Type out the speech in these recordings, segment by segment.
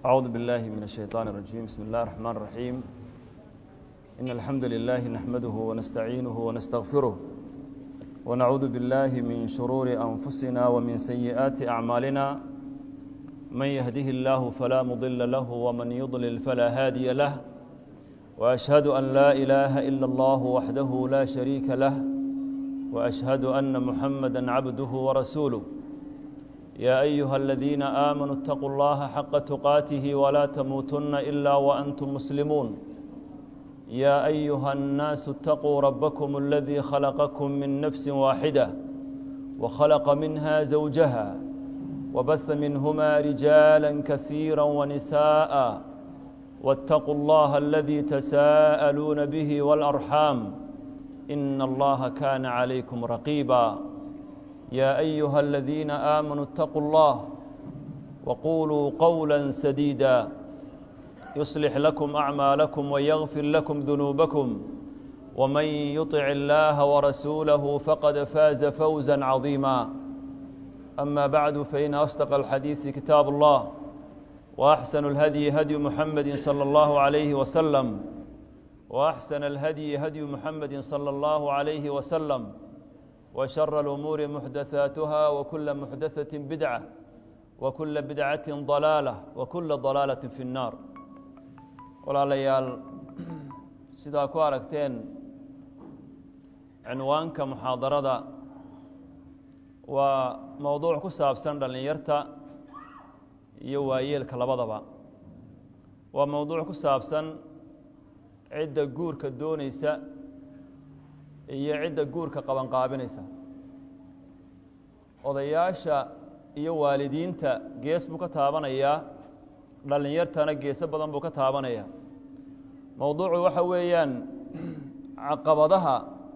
أعوذ بالله من الشيطان الرجيم بسم الله الرحمن الرحيم إن الحمد لله نحمده ونستعينه ونستغفره ونعوذ بالله من شرور أنفسنا ومن سيئات أعمالنا من يهده الله فلا مضل له ومن يضلل فلا هادي له وأشهد أن لا إله إلا الله وحده لا شريك له وأشهد أن محمدا عبده ورسوله يا أيها الذين آمنوا اتقوا الله حق تقاته ولا تموتن إلا وأنتم مسلمون يا أيها الناس اتقوا ربكم الذي خلقكم من نفس واحدة وخلق منها زوجها وبث منهما رجالا كثيرا ونساء واتقوا الله الذي تساءلون به والأرحام إن الله كان عليكم رقيبا يا أيها الذين آمنوا اتقوا الله وقولوا قولا سديدا يصلح لكم أعمالكم ويغفر لكم ذنوبكم ومن يطع الله ورسوله فقد فاز فوزا عظيما أما بعد فإن أصدق الحديث كتاب الله وأحسن الهدي هدي محمد صلى الله عليه وسلم وأحسن الهدي هدي محمد صلى الله عليه وسلم وشر الأمور محدثاتها وكل محدثة بدعة وكل بدعة ضلالة وكل ضلالة في النار walaalayaal sidaa ku aragteen cinwaanka muxaadarada waa mowduuc ku saabsan dhallinyarta iyo waayeelka labadaba waa mowduuc ku saabsan cidda guurka doonaysa iyo cidda guurka qabanqaabinaysa odayaasha iyo waalidiinta gees buu ka taabanayaa dhallinyartana geeso badan buu ka taabanaya mowduucu waxa weeyaan caqabadaha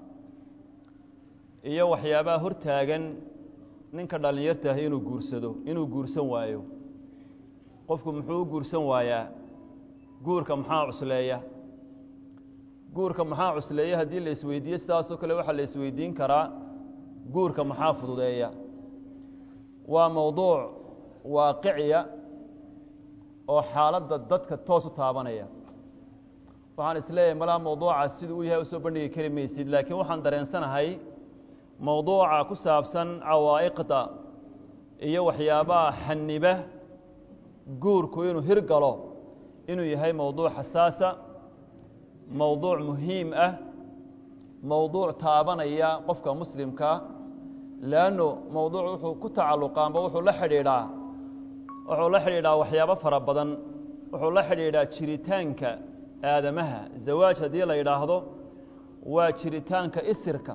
iyo waxyaabaha hortaagan ninka dhallinyarta ah inuu guursado inuu guursan waayo qofku muxuu u guursan waayaa guurka maxaa cusleeya guurka maxaa cusleeya haddii la isweydiiyo sidaasoo kale waxaa la isweydiin karaa guurka maxaa fududeeya waa mowduuc waaqiciya oo xaaladda dadka toos u taabanaya waxaan isleeyahay malaa mowduucaas siduu u yahay usoo bandhigi kari maysid laakiin waxaan dareensanahay mowduuca ku saabsan cawaa'iqda iyo waxyaabaha xaniba guurku inuu hirgalo inuu yahay mowduuc xasaasa mowduuc muhiim ah mowduuc taabanaya qofka muslimkaa leanno mowduuc wuxuu ku tacalluqaanba wuxuu la xidhiidhaa wuxuu la xidhiidhaa waxyaabo fara badan wuxuu la xidhiidhaa jiritaanka aadamaha zawaaj haddii la yidhaahdo waa jiritaanka isirka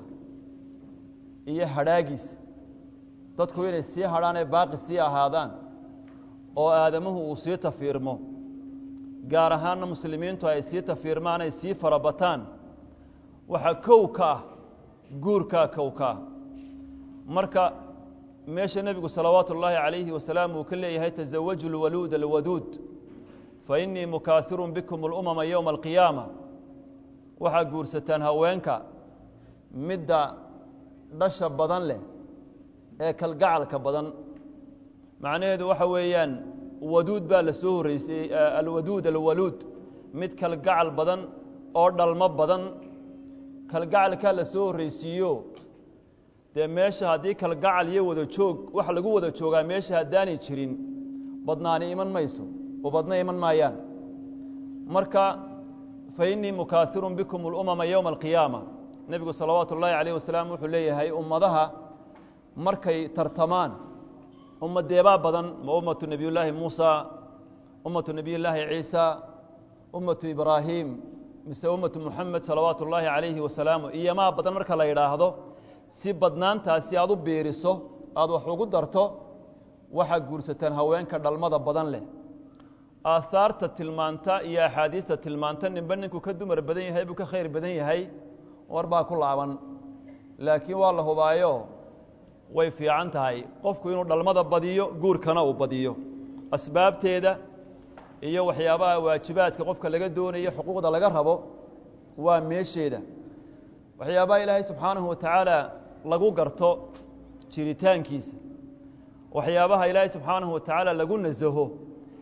iyo hadhaagiisa dadku inay sii hadhaan ee baaqi sii ahaadaan oo aadamuhu uu sii tafiirmo gaar ahaanna muslimiintu ay sii tafiirmaan ay sii farabataan waxaa kow ka ah guurkaa kow ka ah marka meesha nebigu salawaatu ullaahi calayhi wasalaam uu ka leeyahay tasawaju lwaluud alwaduud fa innii mukaahirun bikum alumama yowma alqiyaama waxaa guursataan haweenka midda dhasha badan leh ee kalgacalka badan macnaheedu waxa weeyaan waduud baa la soo horreysay alwaduud alwaluud mid kalgacal badan oo dhalmo badan kalgacalkaa la soo horreysiiyo dee meesha haddii kalgacal iyo wada joog waxa lagu wada joogaa meesha haddaanay jirin badnaani iman mayso oo badna iman maayaan marka fa innii mukaahirun bikum alumama yowma alqiyaama nebigu salawaatu ullaahi calayh wasalaam wuxuu leeyahay ummadaha markay tartamaan ummadeebaa badan ma ummatu nebiyullaahi muusa ummatu nebiyullaahi ciisa ummatu ibraahim mise ummatu muxamed salawaatu ullaahi calayhi wasalaamu iyomaa badan marka la yidhaahdo si badnaantaasi aad u biiriso aada wax ugu darto waxaa guursataan haweenka dhalmada badan leh aahaarta tilmaanta iyo axaadiista tilmaanta ninba ninkuu ka dumar badan yahay buu ka khayr badan yahay war baa ku laaban laakiin waa la hubaayo way fiican tahay qofku inuu dhalmada badiyo guurkana uu badiyo asbaabteeda iyo waxyaabaha waajibaadka qofka laga doonayo xuquuqda laga rabo waa meesheeda waxyaabaha ilaahay subxaanahu wa tacaala lagu garto jiritaankiisa waxyaabaha ilaahay subxaanahu wa tacaala lagu nasaho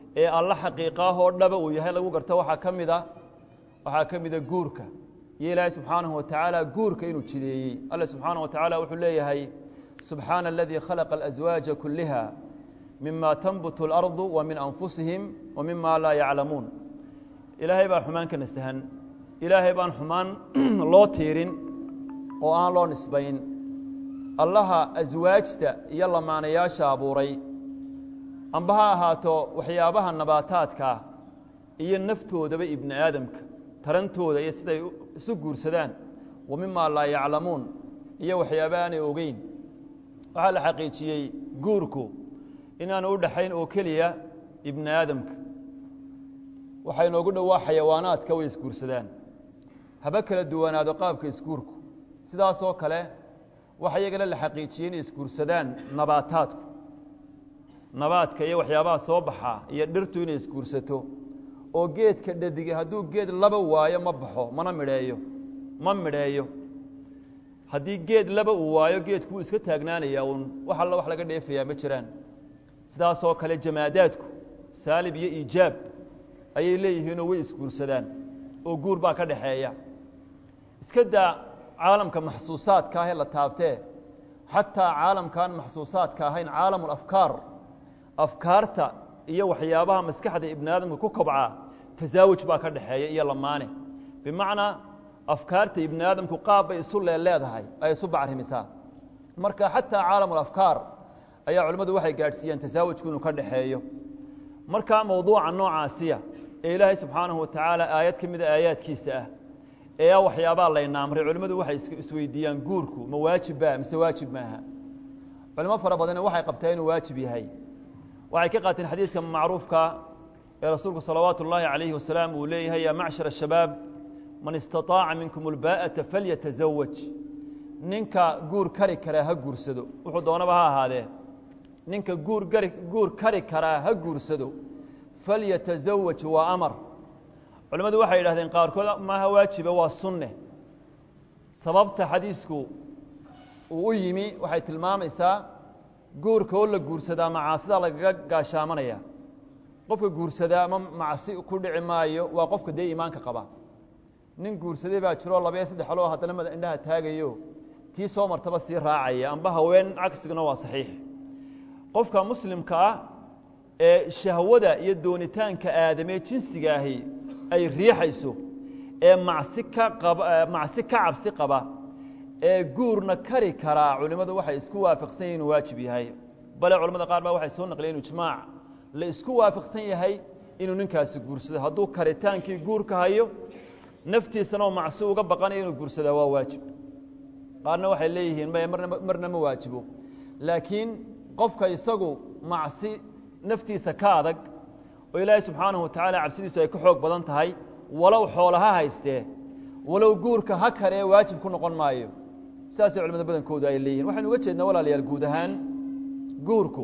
ee alla xaqiiqaahoo dhaba uu yahay lagu garto waxaa ka mid a waxaa ka mida guurka iyo ilaahay subxaanahu wa tacaala guurka inuu jideeyey alle subxaanaه wa tacaala wuxuu leeyahay subxaana aladii khalaqa alaswaaja kuliha mima tanbutu اlardu wa min anfusihim wa mima laa yaclamuun ilaahay baa xumaan ka nasahan ilaahay baan xumaan loo tiirin oo aan loo nisbayn allaha aswaajta iyo lamaanayaasha abuuray amba ha ahaato waxyaabaha nabaataadkaa iyo naftoodaba ibni aadamka tarantooda iyo siday isu guursadaan wa mima laa yaclamuun iyo waxyaaba aanay ogeyn waxaa la xaqiijiyey guurku inaanu u dhaxayn oo keliya ibni aadamka waxaa inoogu dhowaa xayawaanaadka way isguursadaan haba kala duwanaado qaabka isguurku sidaasoo kale waxa iyagana la xaqiijiyey inay isguursadaan nabaataadku nabaadka iyo waxyaabaha soo baxaa iyo dhirtu inay isguursato oo geedka dhadige hadduu geed laba waayo ma baxo mana midheeyo ma midheeyo haddii geed laba uu waayo geedku wuu iska taagnaanayaa uun wax alla wax laga dheefayaa ma jiraan sidaasoo kale jamaadaadku saalib iyo iijaab ayay leeyihiinoo way isguursadaan oo guur baa ka dhaxeeya iska daa caalamka maxsuusaadka ahee la taabtee xataa caalamkaan maxsuusaadka ahayn caalam afkaar afkaarta iyo waxyaabaha maskaxda ibni aadamka ku kobca tasaawuj baa ka dhaxeeya iyo lamaane bimacnaa afkaarta ibni aadamku qaab bay isu leeleedahay ay isu bacrimisaa marka xataa caalam afkaar ayaa culimmadu waxay gaadhsiiyeen tasaawujku inuu ka dhaxeeyo marka mowduuca noocaasiya ee ilaahay subxaanahu watacaala aayad ka mida aayaadkiisa ah ee a waxyaabaa layna amray culimmadu waxay isweydiiyaan guurku ma waajibba mise waajib maaha culimo fara badanna waxay qabtaa inuu waajib yahay waxay ka qaateen xadiiska macruufka ee rasuulku salawaatu ullaahi calayhi wasalaam uu leeyahay yaa macshar ashabaab man istaطaaca minkum ulbaa'ata falyatazawaj ninka guur kari karaa ha guursado wuxuu doonaba ha ahaadee ninka guur gari guur kari karaa ha guursado falyatazawaj waa amar culimmadu waxay yidhahdeen qaarkood maaha waajiba waa sunne sababta xadiisku uu u yimi waxay tilmaamaysaa guurka oo la guursadaa macaasida lagaga gaashaamanaya qofka guursadaa ma macsi ku dhici maayo waa qofka dee iimaanka qaba nin guursaday baa jiroo labaya saddex aloo haddana mada indhaha taagayo tii soo martaba sii raacaya amba haween cagsiguna waa saxiix qofka muslimka ah ee shahwada iyo doonitaanka aadamee jinsiga ahi ay riixayso ee macsi ka qaba macsi ka cabsi qaba ee guurna kari karaa culimmadu waxay isku waafaqsan yahin inuu waajib yahay bale culamada qaar baa waxay soo naqliyeen ijmaac la isku waafaqsan yahay inuu ninkaasi guursado hadduu karitaankii guurka hayo naftiisana oo macsi uga baqanaya inuu guursadaa waa waajib qaarna waxay leeyihiin maya marna marna ma waajibo laakiin qofka isagu macsi naftiisa ka adag oo ilaahay subxaanahu watacaala cabsidiisu ay ka xoog badan tahay walow xoola ha haystee walow guurka ha karee waajib ku noqon maayo sidaasay culamada badankoodu ay leeyihin waxaynu uga jeednaa walaalayaal guud ahaan guurku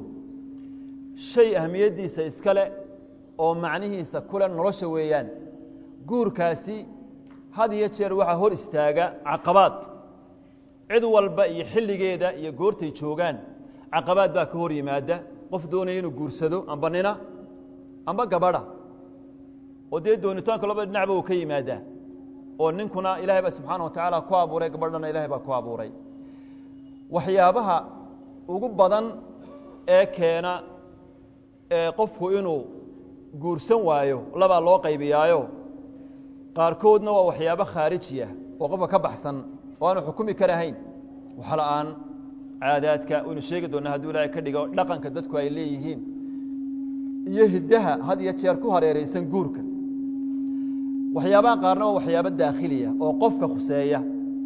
shay ahmiyaddiisa iskale oo macnihiisa kule nolosha weeyaan guurkaasi had iyo jeer waxaa hor istaaga caqabaad cid walba iyo xilligeeda iyo goortay joogaan caqabaad baa ka hor yimaada qof doonaya inuu guursado amba nina amba gabadha oo dee doonitaanka labada dhinacba uu ka yimaadaa oo ninkuna ilaahay baa subxaana wa tacaala ku abuuray gabadhana ilahay baa ku abuuray waxyaabaha ugu badan ee keena ee qofku inuu guursan waayo labaa loo qaybiyaayo qaarkoodna waa waxyaabo khaarijiya oo qofka ka baxsan oo aanu xukumi karahayn waxla-aan caadaadka waynu sheegi doonaa hadduu ilaahay ka dhigo dhaqanka dadku ay leeyihiin iyo hiddaha had iyo jeer ku hareeraysan guurka waxyaabaha qaarna waa waxyaabo daakhiliya oo qofka khuseeya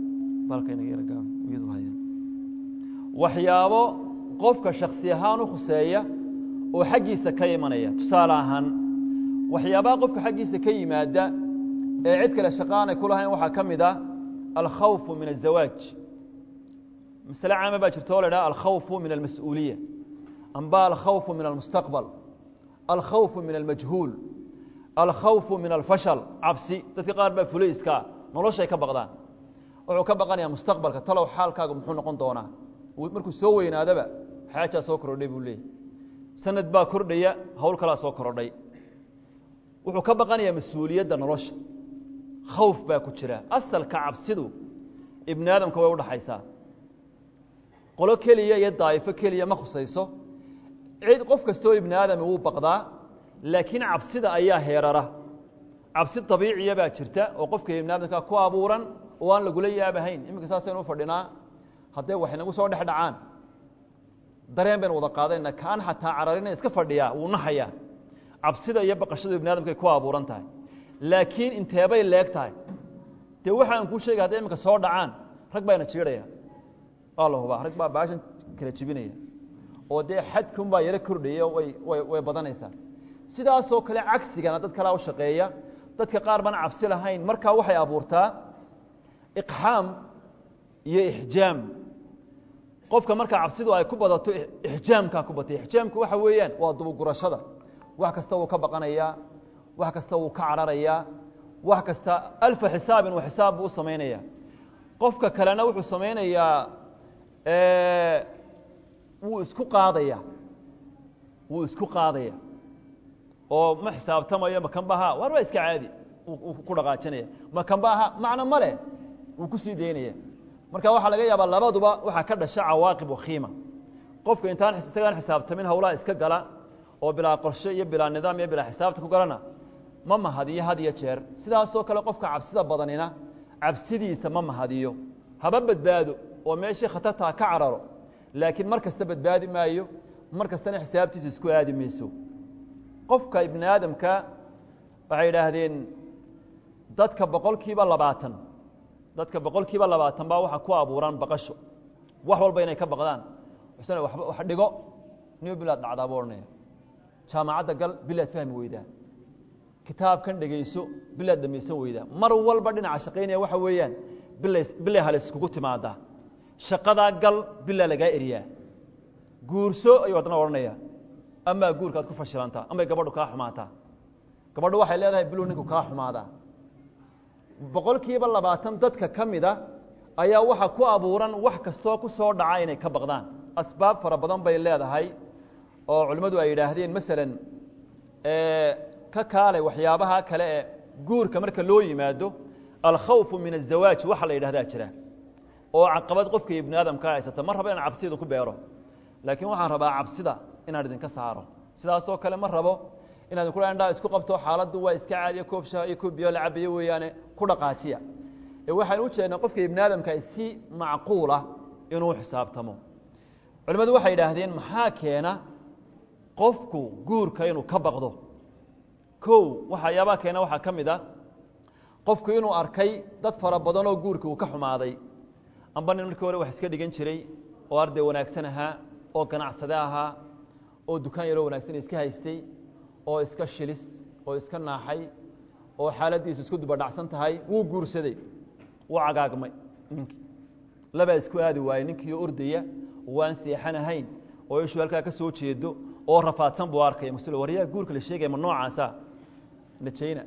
waxyaabo qofka shaksi ahaan u khuseeya oo xaggiisa ka imanaya tusaale ahaan waxyaabaha qofka xaggiisa ka yimaada ee cid kale shaqaanay ku lahayn waxaa ka mid a alkhawfu min aلzawaaj masale caama baa jirta oo la dhaha alkhawfu min almas-uuliya amba alkhawfu min almustaqbal alkhawfu min almajhuul alkhawfu min alfashal cabsi dadka qaar baa fulayiskaa noloshay ka baqdaan wuxuu ka baqanayaa mustaqbalka talow xaalkaaga muxuu noqon doonaa markuu soo weynaadaba xaajaa soo korodhay buu leeyay sanad baa kordhaya hawl kalaa soo korodhay wuxuu ka baqanayaa mas-uuliyadda nolosha khawf baa ku jira asalka cabsidu ibni aadamka way udhaxaysaa qolo keliya iyo daa'ifo keliya ma khusayso cid qof kastoo ibni aadami wuu baqdaa laakiin cabsida ayaa heerara cabsi dabiiciya baa jirta oo qofka ibni aadamka ku abuuran oo aan lagula yaabahayn iminka saasaynu ufadhinaa hadday wax inagu soo dhex dhacaan dareen baynu wada qaadayna kaan xataa cararina iska fadhiyaa wuu nahayaa cabsida iyo baqashadu ibni adamkay ku abuuran tahay laakiin inteebay leeg tahay dee waxa aan kuu sheegay hadday iminka soo dhacaan rag baana jiidhaya waa la hubaa rag baa baashan kala jibinaya oo dee xadkun baa yaro kordhaya way way way badanaysaa sidaasoo kale cagsigana dad kalaa u shaqeeya dadka qaar baan cabsi lahayn markaa waxay abuurtaa iqxaam iyo ixjaam qofka markaa cabsidu ay ku badato ixjaamkaa ku batay ixjaamku waxa weeyaan waa dubugurashada wax kasta wuu ka baqanayaa wax kasta wuu ka cararayaa wax kasta alfa xisaabin wa xisaab buu u samaynaya qofka kalena wuxuu samaynayaa wuu isku qaadaya wuu isku qaadaya oo ma xisaabtamayo makanbaha waar waa iska caadi ku dhaqaajinaya makanbaha macno ma leh wuu kusii daynaya marka waxaa laga yaabaa labaduba waxaa ka dhasha cawaaqib wakhiima qofka intaan isagaan xisaabtamin hawlaha iska gala oo bilaa qorshe iyo bilaa nidaam iyo bilaa xisaabta ku galana ma mahadiyo had iyo jeer sidaasoo kale qofka cabsida badanina cabsidiisa ma mahadiyo haba badbaado oo meeshii khatartaa ka cararo laakiin mar kasta badbaadi maayo mar kastana xisaabtiisa isku aadi mayso qofka ibni aadamka waxay yidhaahdeen dadka boqol kiiba labaatan dadka boqol kiiba labaatan baa waxaa ku abuuran baqasho wax walba inay ka baqdaan xuseen waba wax dhigo new bilaad dhacdaa buu odhanaya jaamacadda gal bilaad fahmi weydaa kitaabkan dhegayso bilaad dhamaysan weydaa mar walba dhinaca shaqaynaya waxa weeyaan bilay bilay halis kugu timaadaa shaqadaa gal bilaa lagaa eriyaa guurso ayuu haddana odhanaya amaa guurkaad ku fashilantaa amay gabadhu kaa xumaataa gabadhu waxay leedahay bilow ninku kaa xumaadaa boqol kiiba labaatan dadka ka mida ayaa waxa ku abuuran wax kastoo ku soo dhaca inay ka baqdaan asbaab fara badan bay leedahay oo culimmadu ay yidhaahdeen masalan ka kaalay waxyaabaha kale ee guurka marka loo yimaado alkhawfu min azawaaj waxa la yidhahdaa jira oo caqabad qofka ibni aadamka haysata ma rabo inaan cabsida ku beero laakiin waxaan rabaa cabsida inaan idinka saaro sidaasoo kale ma rabo inaad ku dhaa isku qabto xaaladdu waa iska caadiya koob shaha iyo koob biyo la cabayo weeyaane ku dhaqaajiya ee waxaan u jeednaa qofka ibni aadamka si macquulah inuu xisaabtamo culimmadu waxay yidhaahdeen maxaa keena qofku guurka inuu ka baqdo kow waxyaabaha keena waxaa ka mid a qofku inuu arkay dad fara badan oo guurka uu ka xumaaday amba nin markii hore wax iska dhigan jiray oo arday wanaagsan ahaa oo ganacsade ahaa oo dukaan yaroo wanaagsan iska haystay oo iska shilis oo iska naaxay oo xaaladdiisu isku dubadhacsan tahay wuu guursaday wuu cagaagmay ninkii labaa isku aadi waayey ninkiio ordaya waan seexan ahayn oo ishuu halkaa ka soo jeedo oo rafaadsan buu arkaya mas waryaa guurka la sheegaya ma noocaasa najayna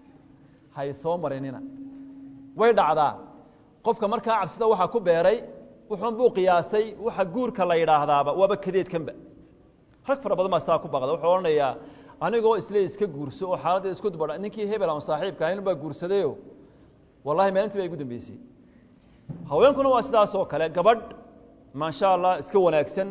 hay soo marinina way dhacdaa qofka markaa cabsida waxaa ku beeray wuxuun buu qiyaasay waxa guurka la yidhaahdaaba waaba kadeedkanba rag fara badan baa saa ku baqda wuxuu odhanayaa anigoo isle iska guurso oo xaaladda isku dubadha ninkii hebel ama saaxiibka ahayn baa guursadayo wallahi maalintii baa igu dambeysay haweenkuna waa sidaas oo kale gabadh maasha allah iska wanaagsan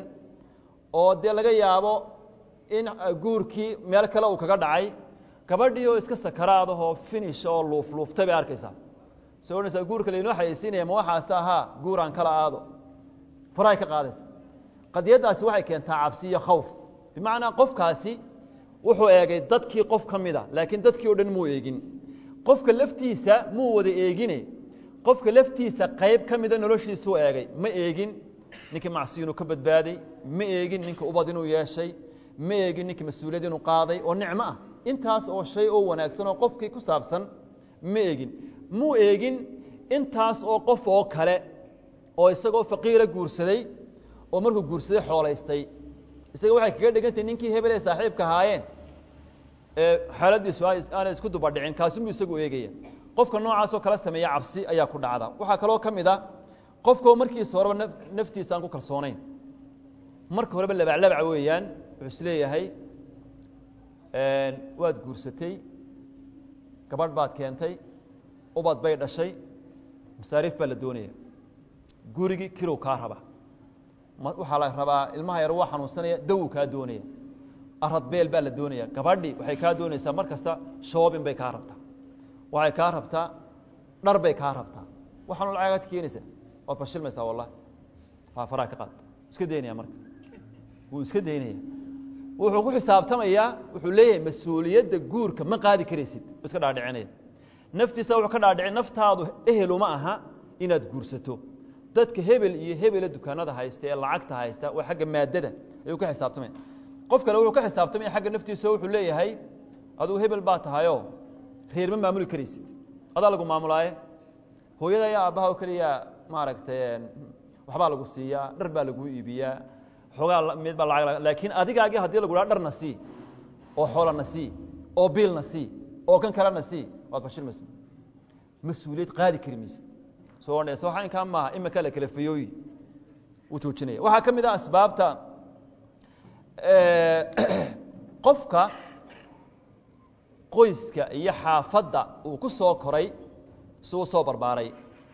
oo dee laga yaabo in guurkii meel kale uu kaga dhacay gabadhii oo iska sakaraadahoo finish oo luufluuftay bay arkaysaa soo odhanaysaa guurka laynoo xayeysiinaya ma waxaase ahaa guuraan kala aado farahay ka qaadaysa qadiyaddaasi waxay keentaa cabsi iyo khawf bimacnaa qofkaasi wuxuu eegay dadkii qof ka mida laakiin dadkii o dhan muu eegin qofka laftiisa muu wada eegine qofka laftiisa qayb ka mida noloshiisuu eegay ma eegin ninkii macsi inuu ka badbaaday ma eegin ninka ubad inuu yeeshay ma eegin ninkii mas-uuliyad inuu qaaday oo nicmo ah intaas oo shay oo wanaagsan oo qofkii ku saabsan ma eegin muu eegin intaas oo qof oo kale oo isagoo faqiira guursaday oo markuu guursaday xoolaystay isaga waxay kaga dhigantay ninkii hebel ee saaxiibka ahaayeen ee xaaladiisu aanay isku dubadhicin kaasunbuu isagu eegaya qofka noocaasoo kala sameeya cabsi ayaa ku dhacda waxaa kaloo ka mid a qofkao markiisa horeba n naftiisa aan ku kalsoonayn marka horeba labaclabac weeyaan wuxuu is leeyahay waad guursatay gabadh baad keentay ubad bay dhashay masaariif baa la doonaya gurigii kirow kaa raba waxaa la rabaa ilmaha yar waa xanuunsanaya dawow kaa doonaya aradbeel baa la doonaya gabadhi waxay kaa doonaysaa mar kasta shoobin bay kaa rabtaa waxay kaa rabtaa dhar bay kaa rabtaa waxaanu lacagaad keenaysaa waad fashilmaysaa wallahi waa faraha ka qaad iska daynaya marka wuu iska daynaya wuxuu ku xisaabtamayaa wuxuu leeyahay mas-uuliyadda guurka ma qaadi karaysid iska dhaadhicinaya naftiisa wuxuu ka dhaadhicin naftaadu eheluma aha inaad guursato dadka hebel iyo hebela dukaanada haysta ee lacagta haysta waa xagga maadada ayuu ka xisaabtamaya qof kale wuxuu ka xisaabtamaya xagga naftiisa wuxuu leeyahay adugu hebel baa tahayoo reer ma maamuli karaysid adaa lagu maamulaaye hooyada ayaa aabbaha oo keliya maaragtay waxbaa lagu siiyaa dhar baa lagu iibiyaa xoogaa mid baa lacag laakiin adigaagii haddii lagu dhaha dharna sii oo xoolana sii oo biilna sii oo kan kalena sii waad fashilmaysa mas-uuliyad qaadi kari maysid soo odhanaysa waxa inkaa maaha imika la kala fayooyi wuu joojinaya waxaa ka mid ah asbaabta qofka qoyska iyo xaafadda uu ku soo koray si uu soo barbaaray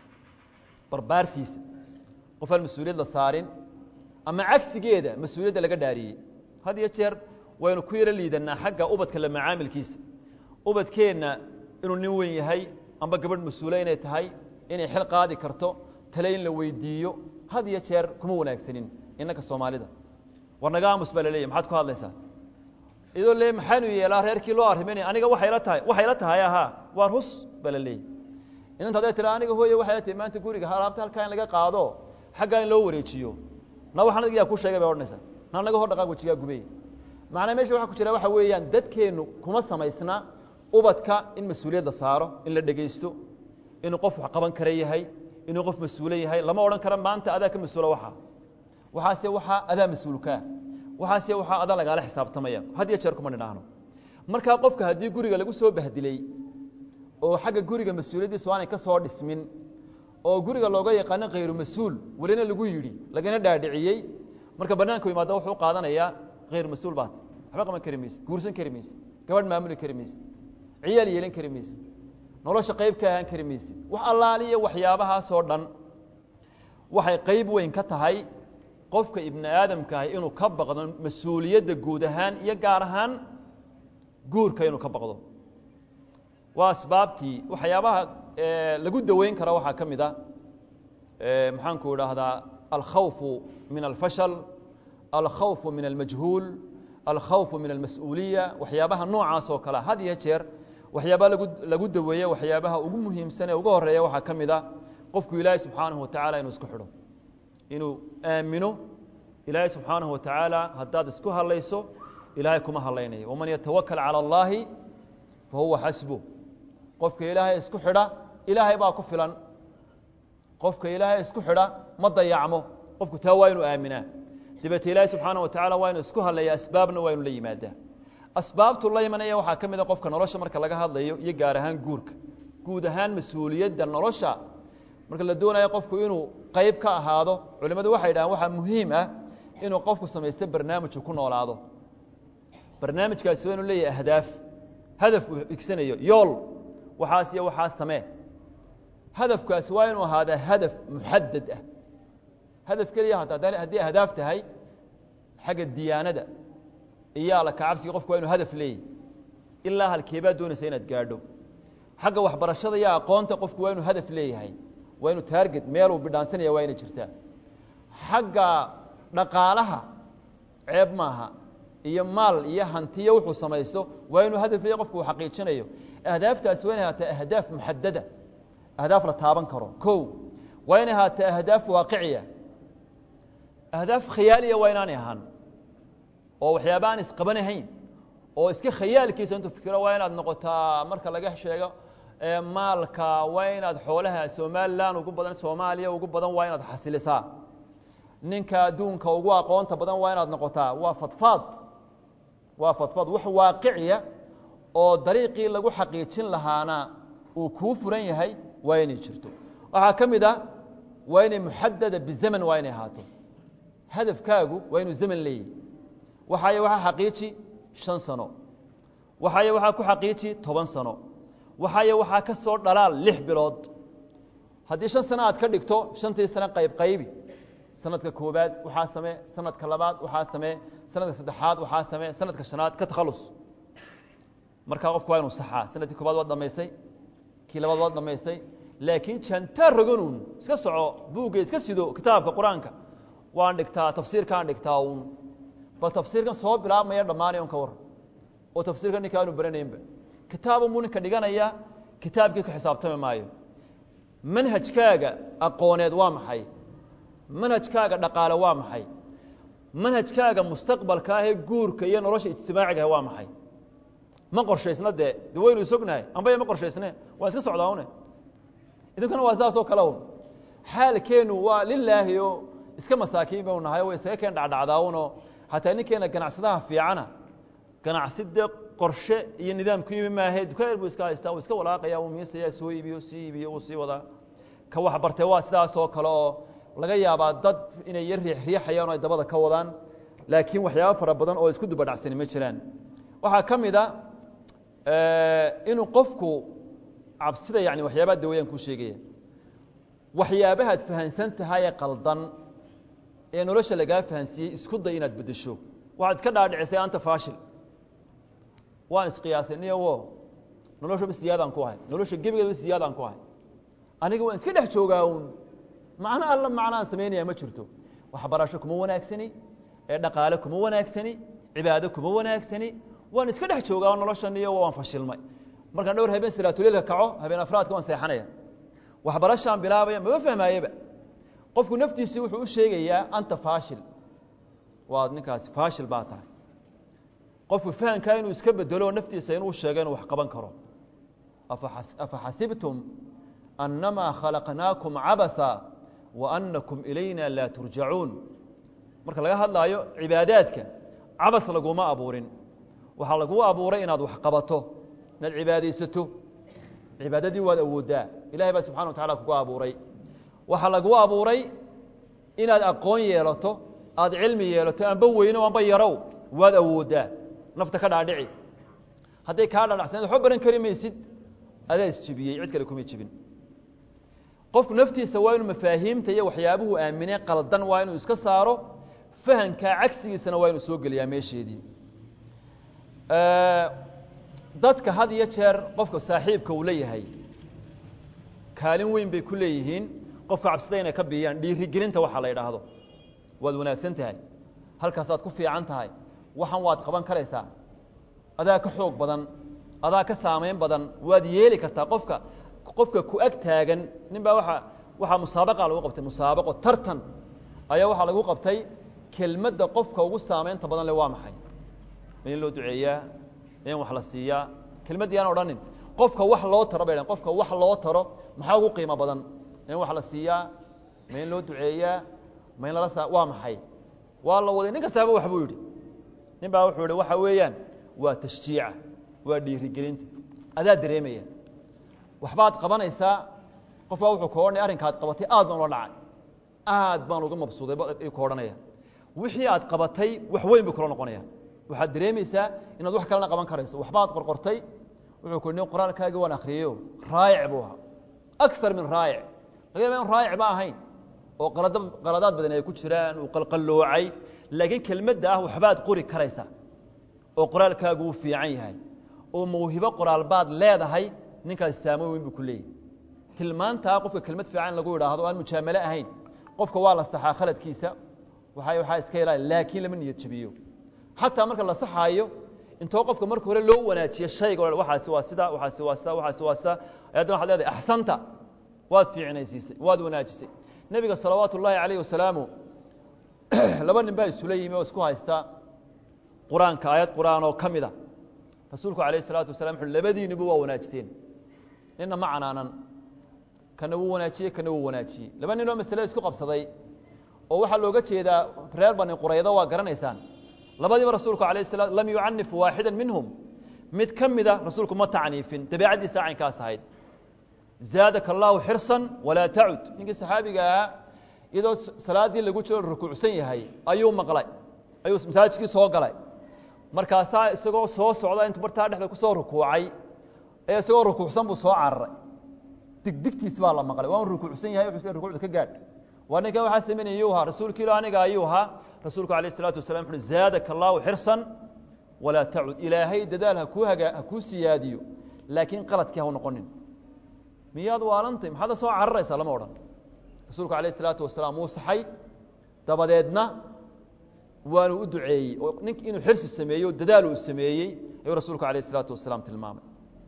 barbaartiisa qof aan mas-uuliyad la saarin ama cagsigeeda mas-uuliyadda laga dhaariyey had iyo jeer waynu ku yaro liidanaa xagga ubadka la macaamilkiisa ubadkeenna inuu nin weyn yahay amba gabadh mas-uule inay tahay inay xil qaadi karto tale in la weydiiyo had iyo jeer kuma wanaagsanin innanka soomaalida war naga aamus baa la leeyahy maxaad ku hadlaysaa idoo le maxaanu yeelaa reerkii loo arrimaynaya aniga waxayla tahay waxayla tahay ahaa waar hus baa la leeyahy inanta haday tira aniga hooye waxay la tahay maanta guriga alaabta halkaa in laga qaado xaggaa in loo wareejiyo na waxaan adiga yaa ku sheegay bay odhanaysaa na naga hor dhaqaaq wajigaa gubey macnaa meesha waxa ku jira waxa weeyaan dadkeennu kuma samaysna ubadka in mas-uuliyad la saaro in la dhegaysto inuu qof wax qaban kara yahay inuu qof mas-uule yahay lama odhan karo maanta adaa ka mas-uula waxaa waxaase waxaa adaa mas-uulkaa waxaase waxaa adaa lagaala xisaabtamaya had iyo jeer kuma nidhaahno markaa qofka haddii guriga lagu soo bahdilay oo xagga guriga mas-uuliyaddiisu aanay ka soo dhismin oo guriga looga yaqaano khayru mas-uul welina lagu yidhi lagana dhaadhiciyey marka banaanku yimaado wuxuu qaadanayaa khayru mas-uul baat waxba qaban kari mayse guursan kari mayse gabadh maamuli kari mayse ciyaal yeelan kari mayse nolosha qayb ka ahaan kari mayse wax allaaliya waxyaabahaasoo dhan waxay qayb weyn ka tahay qofka ibni aadamka ahi inuu ka baqdo mas-uuliyadda guud ahaan iyo gaar ahaan guurka inuu ka baqdo waa asbaabtii waxyaabaha lagu daweyn karo waxaa ka mid a maxaanku idhaahdaa alkhawfu min alfashal alkhawfu min almajhuul alkhawfu min almas-uuliya waxyaabaha noocaas oo kalea had iyo jeer waxyaabaha lagu lagu daweeye waxyaabaha ugu muhiimsan ee ugu horeeya waxaa ka mid a qofku ilaahay subxaanahu watacala inuu isku xidho inuu aamino ilaahay subxaanahu watacaala haddaad isku hadlayso ilaahay kuma hadlaynayo waman yatawakal cala allaahi fa huwa xasbu qofka ilaahay isku xidha ilaahay baa ku filan qofka ilaahay isku xidha ma dayacmo qofku taa waa inuu aaminaa dabeete ilaahay subxaana wa tacala waa inu isku hadlaya asbaabna waa inu la yimaadaa asbaabtu la imanaya waxaa ka mid a qofka nolosha marka laga hadlayo iyo gaar ahaan guurka guud ahaan mas-uuliyadda nolosha marka la doonayo qofku inuu qayb ka ahaado culimmadu waxay dhahaan waxaa muhiim ah inuu qofku samaysto barnaamiju ku noolaado barnaamijkaasi waa inu leeyahay ahdaaf hadaf uu igsanayo yool waxaas iyo waxaas samee hadafkaasi waa inuu ahaadaa hadaf muxadad ah hadaf keliya haddii ahdaaf tahay xagga diyaanada iyo alla kacabsiga qofku waa inu hadaf leeyahy ilaa halkeebaa doonaysa inaad gaadho xagga waxbarashada iyo aqoonta qofku waa inuu hadaf leeyahay waa inuu taarget meeluu bidhaansanaya waa inay jirtaa xagga dhaqaalaha ceeb maaha iyo maal iyo hantiyo wuxuu samaysto waa inuu hadaf leeyahy qofku uu xaqiijinayo ahdaaftaasi waa inay ahaataa ahdaaf muxadada ahdaaf la taaban karo ko waa inay ahaataa ahdaaf waaqiciya ahdaaf khayaaliya waa inaanay ahaan oo waxyaaba aan isqabanahayn oo iska khayaalkiisa intuu fikiro waa inaad noqotaa marka laga sheego maalka waa inaad xoolaha somalilan ugu badan soomaaliya ugu badan waa inaad xasilisaa ninka adduunka ugu aqoonta badan waa inaad noqotaa waa fadfaad waa fadfaad wax waaqiciya oo dariiqii lagu xaqiijin lahaana uu kuu furan yahay waa inay jirto waxaa ka mid a waa inay muxadada bizaman waa inay ahaato hadafkaagu waa inuu zaman leeyahy waxaay waxaa xaqiiji shan sano waxaay waxaa ku xaqiiji toban sano waxaaye waxaa ka soo dhalaal lix bilood haddii shan sano aad ka dhigto shantii sano qayb qaybi sanadka koobaad waxaa samee sanadka labaad waxaa samee sanadka saddexaad waxaa samee sanadka shanaad ka takhalus markaa qofku waa inuu saxaa sanadkii koobaad waad dhamaysay kii labaad waad dhamaysay laakiin jantaa roganuun iska soco buugga iska sido kitaabka qur-aanka waan dhigtaa tafsiirkaan dhigtaa uun bal tafsiirkan soo bilaabmaya dhammaanay un ka war oo tafsiirkan ninka aanu baranaynba kitaaban buu ninka dhiganaya kitaabkii ka xisaabtami maayo manhajkaaga aqooneed waa maxay manhajkaaga dhaqaale waa maxay manhajkaaga mustaqbalka ahee guurka iyo nolosha ijtimaacigaah waa maxay ma qorshaysna dee de waynu isognahay ambaya ma qorshaysne waan iska socdaa une idinkuna waa saasoo kale un xaalkeenu waa lilaahi o iska masaakiin banu nahay way isaga keen dhacdhacdaawunoo hataa ninkeena ganacsadaha fiicana ganacsi dee qorshe iyo nidaam ku yimi maahe dukaan buu iska haystaa uu iska walaaqaya uu miisaya soo iibiyo sii iibiyo uu sii wadaa ka wax bartee waa sidaasoo kale oo laga yaabaa dad inay yar riix riixayaan oo ay dabada ka wadaan laakiin waxyaabo fara badan oo isku dubadhacsani ma jiraan waxaa ka mid a inuu qofku cabsida yani waxyaabaha dawayaan kuu sheegaya waxyaabahaad fahansan tahayee qaldan ee nolosha lagaa fahansiiyey isku day inaad beddesho waxaad iska dhaadhicisay anta faashil waan isqiyaasay niyawo noloshaba siyaadaan ku ahay nolosha gebigeedaba siyaadaan ku ahay aniga waan iska dhex joogaa uun macno alla macnaan samaynaya ma jirto waxbarasho kuma wanaagsani ee dhaqaale kuma wanaagsani cibaado kuma wanaagsani waan iska dhex joogaa noloshan iyo waan fashilmay markaan dhowr habeen salaatuleilka kaco habeen afraadka waan seexanaya waxbarashaan bilaabaya mama fahmaayeba qofku naftiisii wuxuu u sheegayaa anta faashil waad ninkaasi faashil baa tahay qofku fahamkaa inuu iska bedelo naftiisa inuu sheego inuu wax qaban karo afa xasibtum annamaa khalaqnaakum cabasa wa annakum ilayna laa turjacuun marka laga hadlaayo cibaadaadka cabas laguma abuurin waxaa laguu abuuray inaad wax qabato inaad cibaadaysato cibaadadii waad awooddaa ilahay baa subxana wa tacala kugu abuuray waxaa laguu abuuray inaad aqoon yeelato aad cilmi yeelato amba weyno amba yarow waad awooddaa nafta ka dhaadhici hadday kaa dhaadhacsaneed waxba baran kari maysid adaa isjibiyey cid kale kuma jibin qofku naftiisa waa inuu mafaahiimta iyo waxyaabuhu aaminee qaldan waa inuu iska saaro fahankaa cagsigiisana waa inuu soo geliyaa meesheedii dadka had iyo jeer qofka saaxiibka uu leeyahay kaalin weyn bay ku leeyihiin qofka cabsida inay ka biyaan dhiirigelinta waxaa la idhaahdo waad wanaagsan tahay halkaasaad ku fiican tahay waxan waad qaban karaysaa adaa ka xoog badan adaa ka saamayn badan waad yeeli kartaa qofka qofka ku ag taagan nin baa waa waxaa musaabaqa lagu qabtay musaabaqo tartan ayaa waxaa lagu qabtay kelmadda qofka ugu saamaynta badan le waa maxay ma in loo duceeyaa in wax la siiyaa kelmaddii aan odhanin qofka wax loo taro bay dhahen qofka wax loo taro maxaa ugu qiimo badan in wax la siiyaa ma in loo duceeyaa ma in lala saa waa maxay waa la waday nin kastaaba wax buu yidhi nin baa wuxuu yihi waxa weeyaan waa tashjiica waa dhiirigelinta adaa dareemaya waxbaad qabanaysaa qof baa wuxuu ka odhanaya arrinkaad qabatay aad baan ula dhacay aad baan uga mabsuuday ku odhanaya wixii aad qabatay wax weyn buu kula noqonaya waxaad dareemaysaa inaad wax kalena qaban karayso waxbaad qorqortay wuxuu ku nin qoraalkaagii waan akriyeyo raayic buu ahaa akar min raayic laga yaba in raayic ba ahayn oo qalada qaladaad badan ay ku jiraan uu qalqalloocay laakiin kelmadda ah waxbaad qori karaysaa oo qoraalkaagu uu fiican yahay oo mawhibo qoraal baad leedahay ninkaas saamo weyn buu ku leeyahy tilmaantaa qofka kelmad fiican lagu idhaahdo aan mujaamalo ahayn qofka waa la saxaa khaladkiisa waa waxaa iska ilaali laakiin lama niyad jabiyo xataa marka la saxaayo intoo qofka marka hore loo wanaajiyo shayga o waxaasi waa sida waxaasi waa sida waxaasi waa sida ayaddana waxad leedahay axsanta waad fiicnaysiisay waad wanaajisay nebiga salawaatu ullaahi calayh wasalaamu laba nin baa isula yimi oo isku haysta qur-aanka aayad qur-aan oo ka mid a rasuulku alayh الsalaatu wasalam wuxu labadiiniba waa wanaajiseen nina ma canaanan kana wuu wanaajiyey kana wuu wanaajiyey laba nin oo masale isku qabsaday oo waxaa looga jeedaa reer bani quraydo waa garanaysaan labadiiba rasuulku alayh الsala lam yucanif waaxida minhum mid ka mida rasuulku ma tacniifin dabeecaddiisa caynkaas ahayd zaadaka allahu xirsan walaa tacud ninkii saxaabiga ahaa iyadoo salaaddii lagu jiro rukuucsan yahay ayuu maqlay ayuu masaajidkii soo galay markaasaa isagoo soo socda intu bartaa dhexda kusoo rukuucay ee isagoo rukuucsan buu soo cararay digdigtiis baa la maqlay waa un rukuucsan yahay wuxuu rukuucda ka gaadh waa ninkan waxaa samaynaya yuu ahaa rasuulka ilo aniga ayuu ahaa rasuulku alayh isalaatu wasalam wuxuui zaadaka allahu xirsan walaa tacud ilaahay dadaal hakuu hagaa ha kuu siyaadiyo laakiin qaladkii hau noqonin miyaad waalantay maxaad la soo cararaysaa lama odhan rasuulku alayh isalaatu wasalaam wuu saxay dabadeedna waanu u duceeyey oo nink inuu xirsi sameeyey o dadaal uu sameeyey ayuu rasuulku alayh isalaatu wasalaam tilmaamay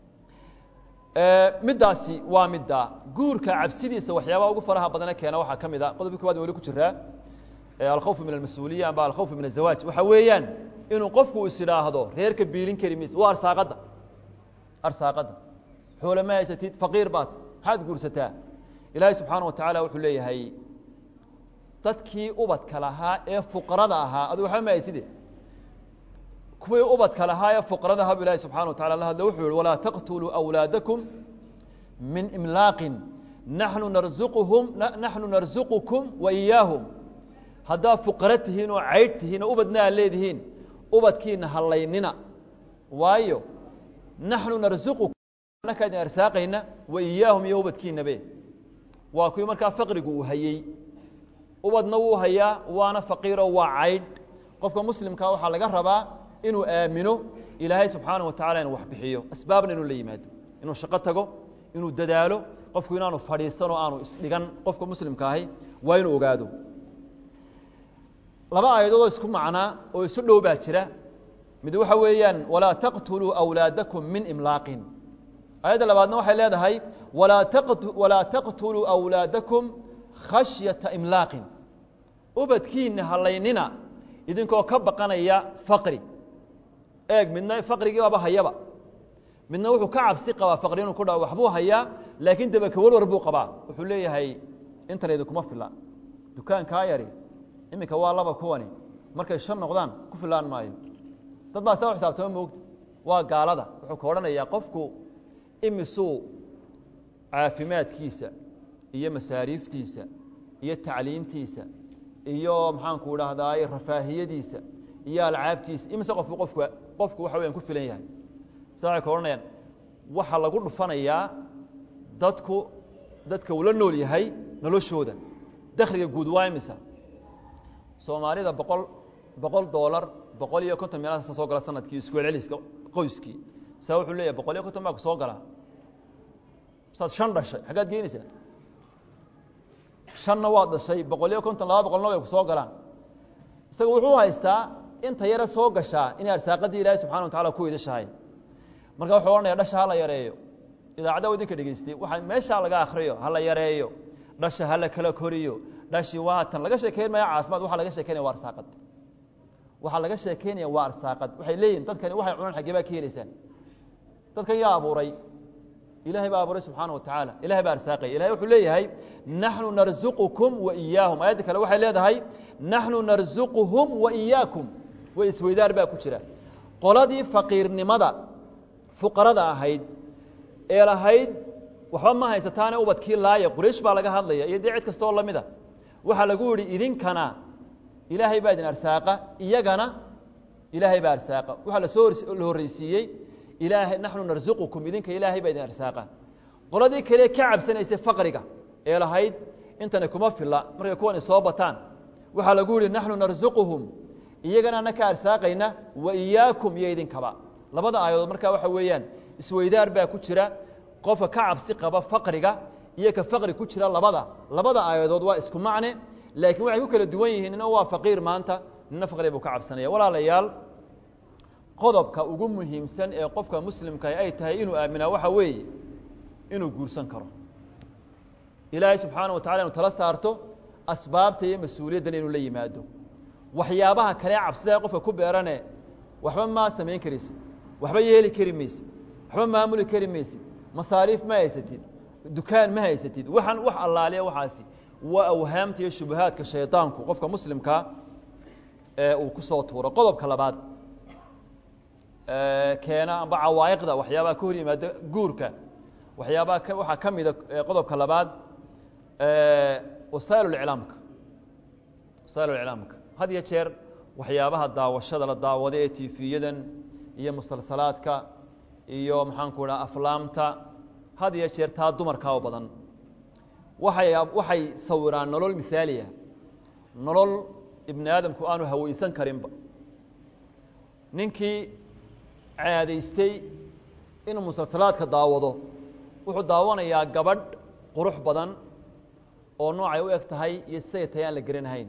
middaasi waa middaa guurka cabsidiisa waxyaabaha ugu faraha badane keena waxaa ka mid a qodobka kowaad wali ku jiraa alkhawfu min almas-uuliya amba alkhawfu min azawaaj waxa weeyaan inuu qofku is idhaahdo reerka biilin kari mayse waa arsaaqadda arsaaqadda xoole ma haysatid faqiir baad maxaad guursataa ilaahay subxaana wa tacaala wuxuu leeyahay dadkii ubadka lahaa ee fuqarada ahaa adu waxba ma hayside kuwii ubadka lahaa ee fuqarada ahaa bu ilahi subxana wa tacala la hadle wuxuu yihi walaa taqtuluu awlaadakum min imlaaqin naxnu narzuquhum naxnu narzuqukum wa iyaahum haddaad fuqaro tihiin oo caydh tihiin oo ubadna aad leedihiin ubadkiina hallaynina waayo naxnu narzuqukum anaka idin arsaaqayna wa iyaahum iyo ubadkiinabe waa kuwii markaa faqrigu uu hayey ubadna wuu hayaa waana faqiiro waa caydh qofka muslimkaa waxaa laga rabaa inuu aamino ilaahay subxaana wa tacala inuu wax bixiyo asbaabna inuu la yimaado inuu shaqo tago inuu dadaalo qofku inaanu fadhiisan oo aanu isdhigan qofka muslimka ahi waa inuu ogaado laba aayadoodoo isku macnaa oo isu dhow baa jira mid waxa weeyaan walaa taqtuluu awlaadakum min imlaaqin aayadda labaadna waxay leedahay walaa walaa taqtuluu awlaadakum khashyata imlaaqin ubadkiina hallaynina idinkoo ka baqanaya faqri eeg midna faqrigii baaba hayaba midna wuxuu ka cabsi qabaa faqri inuu ku dhaco waxbuu hayaa laakiin dabaka warwar buu qabaa wuxuu leeyahay intan idinkuma fila dukaankaa yari iminka waa laba kuwani markay shan noqdaan ku filaan maayo dad baa saa xisaabtama moogta waa gaalada wuxuu ka odhanayaa qofku imisuu caafimaadkiisa iyo masaariiftiisa iyo tacliintiisa iyo maxaanku idhaahdaay rafaahiyadiisa iyo alcaabtiisa imise qofku qofku qofku waxa weyan ku filan yahay sa waxay ka odhanayaan waxaa lagu dhufanayaa dadku dadka uu la nool yahay noloshooda dakhliga guud waa imisa soomaalida boqol boqol doolar boqol iyo konton meelahaasa soo gala sanadkii isku celceliska qoyskii saa wuxuu leeyahay boqol iyo konton baa ku soo galaa saad shan dhashay xaggaad geenaysaa shanna waad dhashay boqol iyo konton laba boqolna way ku soo galaan isaga wuxuu haystaa inta yare soo gashaa inay arsaaqadii ilaahay subxana wa tacala ku idashahay marka wuxuu odhanaya dhasha hala yareeyo idaacadda wa idinka dhegeystay waxaa meeshaa laga akriyo hala yareeyo dhasha hala kala koriyo dhashi waatan laga sheekeyn maya caafimaad waxaa laga sheekeynaya waa arsaaqad waxaa laga sheekeynaya waa arsaaqad waxay leeyihin dadkani waxay cunaan xaggee baa ka helaysaan dadkan yaa abuuray ilahay baa abuuray subxaana wa tacaala ilahay baa arsaaqaya ilahay wuxuu leeyahay naxnu narzuqukum wa iyaahum aayadda kale waxay leedahay naxnu narzuquhum wa iyaakum way isweydaar baa ku jira qoladii faqiirnimada fuqarada ahayd ee lahayd waxba ma haysataane ubadkii laaya quraysh baa laga hadlaya iyo dee cid kasta oo lamid a waxaa lagu yihi idinkana ilaahay baa idin arsaaqa iyagana ilaahay baa arsaaqa waxaa lasoo la horreysiiyey ilaahay naxnu narzuqukum idinka ilaahay baa idin arsaaqa qoladii kale ka cabsanaysay faqriga ee lahayd intani kuma filla markay kuwani soo bataan waxaa lagu yihi naxnu narzuquhum iyagana ana ka arsaaqayna wa iyaakum iyo idinkaba labada aayadood markaa waxa weeyaan isweydaar baa ku jira qofka ka cabsi qaba faqriga iyo ka faqri ku jira labada labada aayadood waa isku macne laakiin waxay ku kala duwan yihiin nina waa faqiir maanta nina faqri buu ka cabsanaya walaalayaal qodobka ugu muhiimsan ee qofka muslimkaah ay tahay inuu aaminaa waxa weeye inuu guursan karo ilaahay subxaana wa tacala inu tala saarto asbaabta iyo mas-uuliyaddan inuu la yimaado waxyaabaha kale cabsidaa qofka ku beerane waxba maa samayn karaysid waxba yeeli kari maysid waxba maamuli kari maysid masaariif ma haysatid dukaan ma haysatid waxaan wax allaaliya waxaasi waa awhaamta iyo shubahaadka shaydaanku qofka muslimkaa ee uu ku soo tuuro qodobka labaad keena amba cawaa'iqda waxyaabaha ka hor yimaada guurka waxyaabaha k waxaa ka mida qodobka labaad wasaa'il iclaamka wasaa'il iclaamka had iyo jeer waxyaabaha daawashada la daawada ee tiifiyadan iyo musalsalaadka iyo maxaanku idhaha aflaamta had iyo jeer taa dumarkaa oo badan waxay waxay sawiraan nolol mithaaliya nolol ibni aadamku aanu hawaysan karinba ninkii caadaystay inuu musalsalaadka daawado wuxuu daawanayaa gabadh qurux badan oo noocay u eg tahay iyo siday tahay aan la geranahayn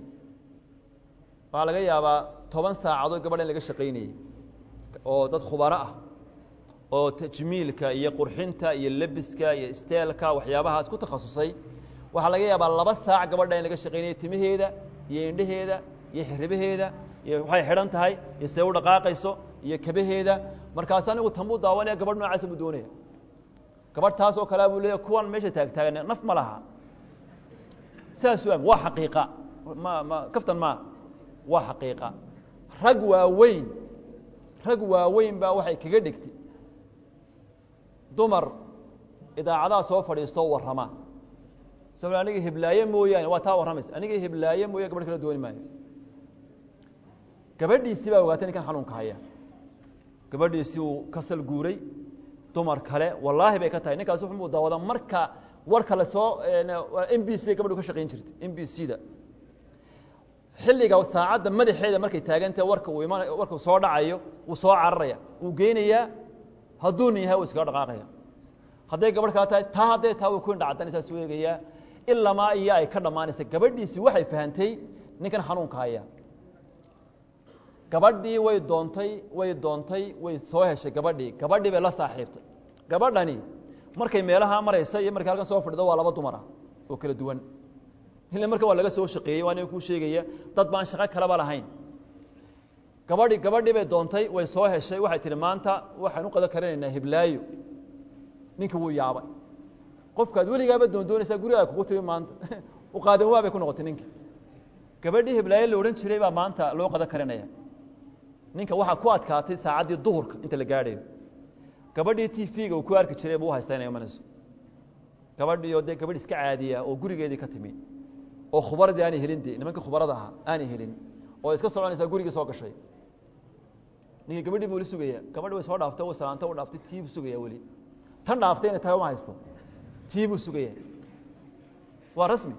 waxaa laga yaabaa toban saacadood gabadha in laga shaqaynayey oo dad khubaro ah oo tajmiilka iyo qurxinta iyo lebiska iyo isteelka waxyaabahaas ku takhasusay waxaa laga yaabaa laba saac gabadha in laga shaqaynayay timaheeda iyo indhaheeda iyo xiribaheeda iyo waxay xidhan tahay iyo see u dhaqaaqayso iyo kabaheeda markaas anigu tambuu daawanaya gabadh noocaasa buu doonaya gabadh taas oo kalea buu leeya kuwan meesha taagtaagan naf ma laha saas waa waa xaqiiqa ma ma kaftan maa waa xaqiiqa rag waaweyn rag waaweyn baa waxay kaga dhigtay dumar idaacadaha soo fadhiistoo warrama sabab aniga hiblaaye mooyaane waa taa warramaysa aniga hiblaaye mooya gabadh kala dooni maayo gabadhiisii baa ogaatay ninkan xanuunka haya gabadhiisii uu ka sal guuray dumar kale wallaahi bay ka tahay ninkaas wuxuu daawada marka warka lasoo m b c gabadhu ka shaqayn jirtay m b c da xilliga saacadda madaxeeda markay taagantahe warka uu iman warka soo dhacayo wuu soo cararaya wuu geynayaa hadduu nin yahay wuu iskaga dhaqaaqaya hadday gabadh kala tahay taa hadday taa wuu ku indhacaddanaysaa suu eegayaa ilamaa iyo ay ka dhammaanaysa gabadhiisii waxay fahantay ninkan xanuunka haya gabadhii way doontay way doontay way soo heshay gabadhii gabadhii bay la saaxiibtay gabadhani markay meelaha maraysa iyo markay halkan soo fadhido waa laba dumar ah oo kala duwan ila marka waa laga soo shaqeeyey waa nin kuu sheegaya dad baan shaqo kaleba lahayn gabadhi gabadhii bay doontay way soo heshay waxay tihi maanta waxaan u qado karinaynaa hiblaayo ninkii wuu yaabay qofkaad weligaaba doondoonaysaa gurigaa kugu timi maanta u qaadan waa bay ku noqotay ninkii gabadhii hiblaayo la odhan jiray baa maanta loo qado karinaya ninka waxaa ku adkaatay saacaddii duhurka inta la gaadhayo gabadhii t v-ga uu ku arki jiray buu haysta inay imanayso gabadhii oo dee gabadh iska caadiya oo gurigeedii ka timi oo khubaradii aanay helin dee nimankii khubarada ahaa aanay helin oo iska soconaysaa gurigii soo gashay ninkii gabadhii buu li sugaya gabadhi way soo dhaaftay way salaanta u dhaaftay tii buu sugaya weli tan dhaaftay inay tahay uma haysto tii buu sugaya waa rasmi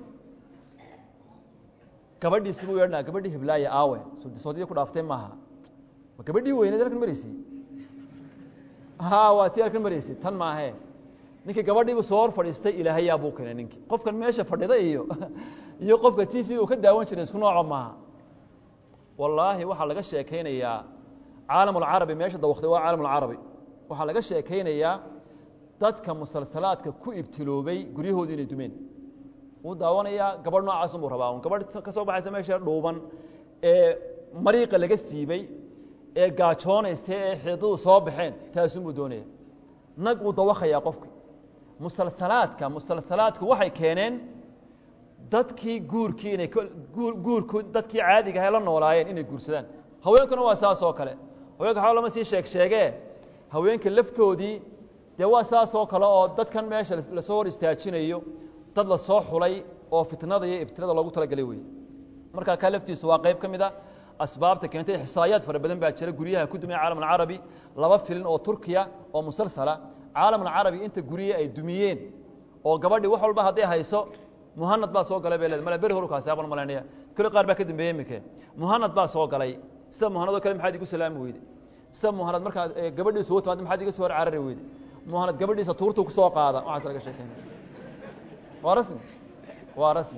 gabadhiisi buu yeedhanaa gabadhii hiblaaye aawe soodidii ku dhaaftay maaha ma gabadhii weyneed halkan maraysay ha waa tii halkan maraysay tan maahe ninkii gabadhiibu soo hor fadhiistay ilaahayaa buu keenay ninkii qofkan meesha fadhida iyo iyo qofka t v uu ka daawan jiray isku nooco maaha wallaahi waxaa laga sheekaynayaa caalam alcarabi meesha dawakday waa caalam alcarabi waxaa laga sheekaynayaa dadka musalsalaadka ku ibtiloobay guryahoodu inay dumeen wuu daawanayaa gabadh noocaas unbuu rabaa un gabadh ka soo baxaysa meesha dhuuban ee mariiqa laga siibay ee gaajoonaysa ee xidadu soo baxeen taasunbuu doonaya nag wuu dawakayaa qofka musalsalaadka musalsalaadku waxay keeneen dadkii guurkii inay guurku dadkii caadiga ahay la noolaayeen inay guursadaan haweenkuna waa saas oo kale haweenka waxba lama sii sheeg sheegee haweenka laftoodii dee waa saas oo kale oo dadkan meesha lasoo hor istaajinayo dad la soo xulay oo fitnada iyo ibtilada loogu talagelay wey markaa kaa laftiisu waa qayb ka mid a asbaabta keentay xisaayaad fara badan baa jira guryaha ku dumaya caalam alcarabi laba filin oo turkiya oo musalsala caalam alcarabi inta gurye ay dumiyeen oo gabadhii wax walba hadday hayso muhanad baa soo galay bay leed male beri horukaasi abaan malaynaya kuli qaar baa ka dambeeyey imike muhanad baa soo galay sida muhanad oo kale maxaad igu salaami weyde sida muhanad markaa gabadhiisu u timaad maxaad iga soo hor carari weyde muhanad gabadhiisa tuurtu kusoo qaada waxaas laga sheekeynaya waa rasmi waa rasmi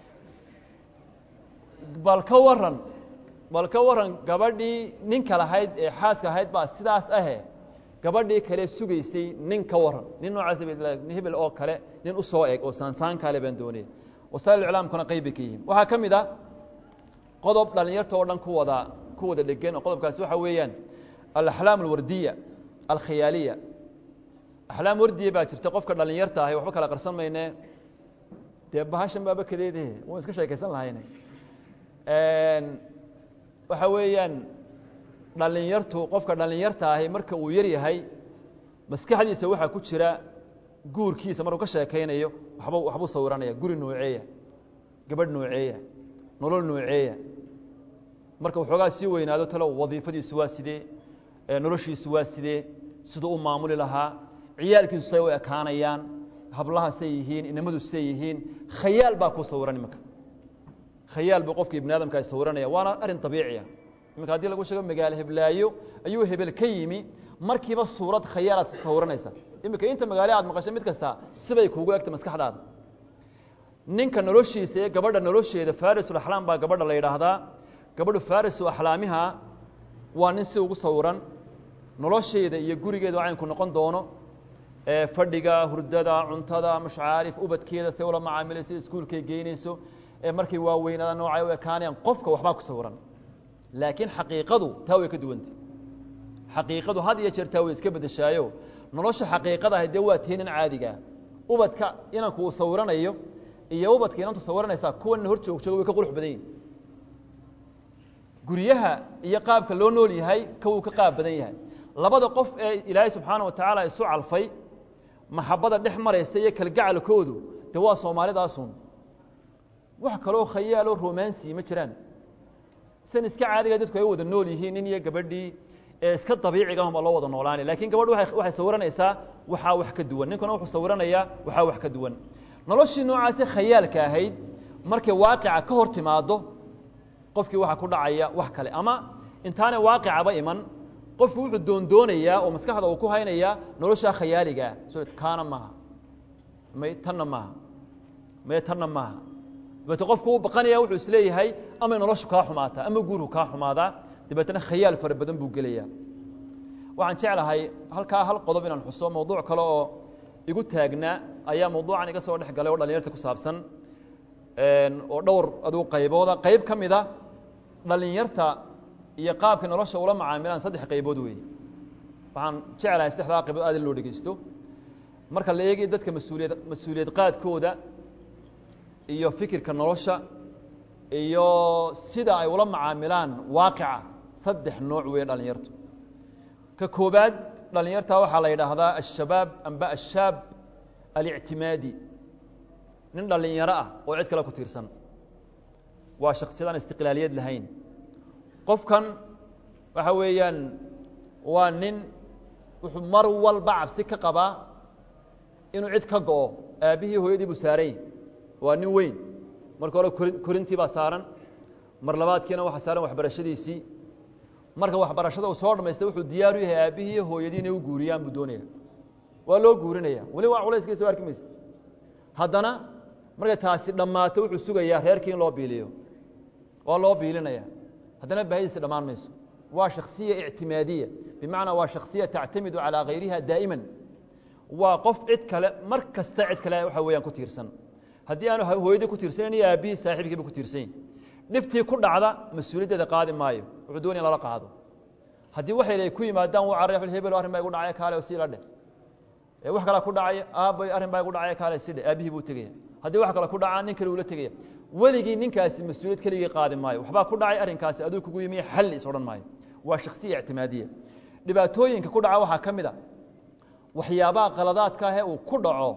bal ka waran bal ka waran gabadhii ninka lahayd ee xaaska ahayd baa sidaas ahe gabadhii kale sugaysay nin ka waran nin noocaas hebel oo kale nin u soo eg oo saansaan kale baan doonaya wasaa'il iclaamkuna qayb bay ka yihiin waxaa ka mid a qodob dhalinyarta oo dhan ku wada ku wada dhegan oo qodobkaasi waxa weeyaan alaxlaam alwardiya alkhiyaaliya axlaam wardiya baa jirta qofka dhalinyarta ahi waxba kala qarsan mayne dee bahashan baaba kadeedahe wan iska sheekaysan lahayne waxa weeyaan dhalinyartu qofka dhalinyarta ahi marka uu yar yahay maskaxdiisa waxaa ku jira guurkiisa markuu ka sheekaynayo waba waxbuu sawiranaya guri nooceeya gabadh nooceeya nolol nooceeya marka waxoogaa sii weynaado talo wadiifadiisu waa sidee noloshiisu waa sidee siduu u maamuli lahaa ciyaalkiisu say u ekaanayaan hablaha say yihiin inamadu say yihiin khayaal baa ku sawiran iminka khayaal buu qofka ibni aadamka ay sawiranaya waana arrin dabiiciya iminka haddii lagu sheego magaalo heblaayo ayuu hebel ka yimi markiiba suurad khayaalaad sawiranaysa iminka inta magaalo aad maqashay mid kasta sibay kuugu egta maskaxdaada ninka noloshiisa ee gabadha nolosheeda farisul axlaam baa gabadha la yidhaahdaa gabadhu farisu axlaamiha waa nin si ugu sawiran nolosheeda iyo gurigeeda caynku noqon doono fadhiga hurdada cuntada mashcaarif ubadkeeda say ula macaamilayso iskuulkay geynayso markay waaweynada noocay u ekaanayaan qofka waxbaa ku sawiran laakiin xaqiiqadu taa way ka duwanta xaqiiqadu had iyo jeer taa way iska bedeshaayo nolosha xaqiiqada ahay dee waa teenan caadigaa ubadka inanku uu sawiranayo iyo ubadka inantu sawiranaysaa kuwana hor joog jooga way ka qurux badan yihin guryaha iyo qaabka loo nool yahay ka wuu ka qaab badan yahay labada qof ee ilaahay subxaana wa tacaala isu calfay maxabada dhex maraysa iyo kalgacalkoodu dee waa soomaalidaasun wax kaloo khayaaloo romansi ma jiraan san iska caadiga dadku ay wada nool yihiin nin iyo gabadhii ee iska dabiiciga unba loo wada noolaanay lakin gabadhu waxay sawiranaysaa waxaa wax ka duwan ninkuna wuxuu sawiranayaa waxaa wax ka duwan noloshii noocaasi khayaalka ahayd markay waaqica ka hor timaado qofkii waxaa ku dhacaya wax kale ama intaanay waaqicaba iman qofku wuxuu doondoonayaa oo maskaxda uu ku haynayaa noloshaa khayaaligaa so kaana maaha may tanna maaha may tanna maaha dabeete qofku u baqanaya wuxuu isleeyahay amay noloshu kaa xumaataa ama guurku kaa xumaadaa dabeetna khayaal fara badan buu gelayaa waxaan jeclahay halkaa hal qodob inaan xuso mawduuc kale oo igu taagnaa ayaa mawduucan iga soo dhex galay oo dhalinyarta ku saabsan oo dhowr adigu qaybooda qayb ka mida dhalinyarta iyo qaabkay nolosha ula macaamilaan saddex qaybood weeye waxaan jeclahay saddexdaa qaybood aad in loo dhegeysto marka la eegay dadka mas-uuliyad mas-uuliyad qaadkooda iyo fikirka nolosha iyo sida ay ula macaamilaan waaqica saddex nooc weeye dhalinyartu ka koobaad dhalinyarta waxaa la yidhaahdaa ashabaab amba ashaab alictimaadi nin dhalinyaro ah oo cid kale ku tiirsan waa shaksiyad aan istiqlaaliyad lahayn qofkan waxa weeyaan waa nin wuxuu mar walba cabsi ka qabaa inuu cid ka go'o aabbihii hooyadii buu saarany waa nin weyn marka hore kori korintii baa saaran mar labaadkiina waxaa saaran waxbarashadiisii marka waxbarashada uu soo dhamaystay wuxuu diyaar u yahay aabbihii iyo hooyadii inay u guuriyaan buu doonaya waa loo guurinaya weli waa culayskii soo arki maysa haddana markay taasi dhammaato wuxuu sugayaa reerkii in loo biiliyo waa loo biilinaya haddana baahidiisi dhammaan mayso waa shaksiya ictimaadiya bimacnaa waa shaksiya tactamidu calaa hayriha daa'iman waa qof cid kale mar kasta cid kale waxa weeyaan ku tiirsan haddii aanu hooyadii ku tiirsanan iyo aabbihii saaxiibkiiba ku tiirsanyin dhibtii ku dhacda mas-uuliyaddeeda qaadi maayo wuxuu doonaya in lala qaado haddii waxay ku yimaadaan wuu carray hebel arrin baa igu dhacay kaale sii la dheh wax kalaa ku dhacay aabbay arrin baa igu dhacay kaale si dheh aabbihii buu tegaya haddii wax kale ku dhacaa nin kale ula tegaya weligii ninkaasi mas-uuliyad keligii qaadi maayo waxbaa ku dhacay arrinkaasi aduu kugu yimiy xal is odhan maayo waa shaksiya ictimaadiya dhibaatooyinka ku dhaca waxaa ka mid a waxyaabaha qaladaadka ahee uu ku dhaco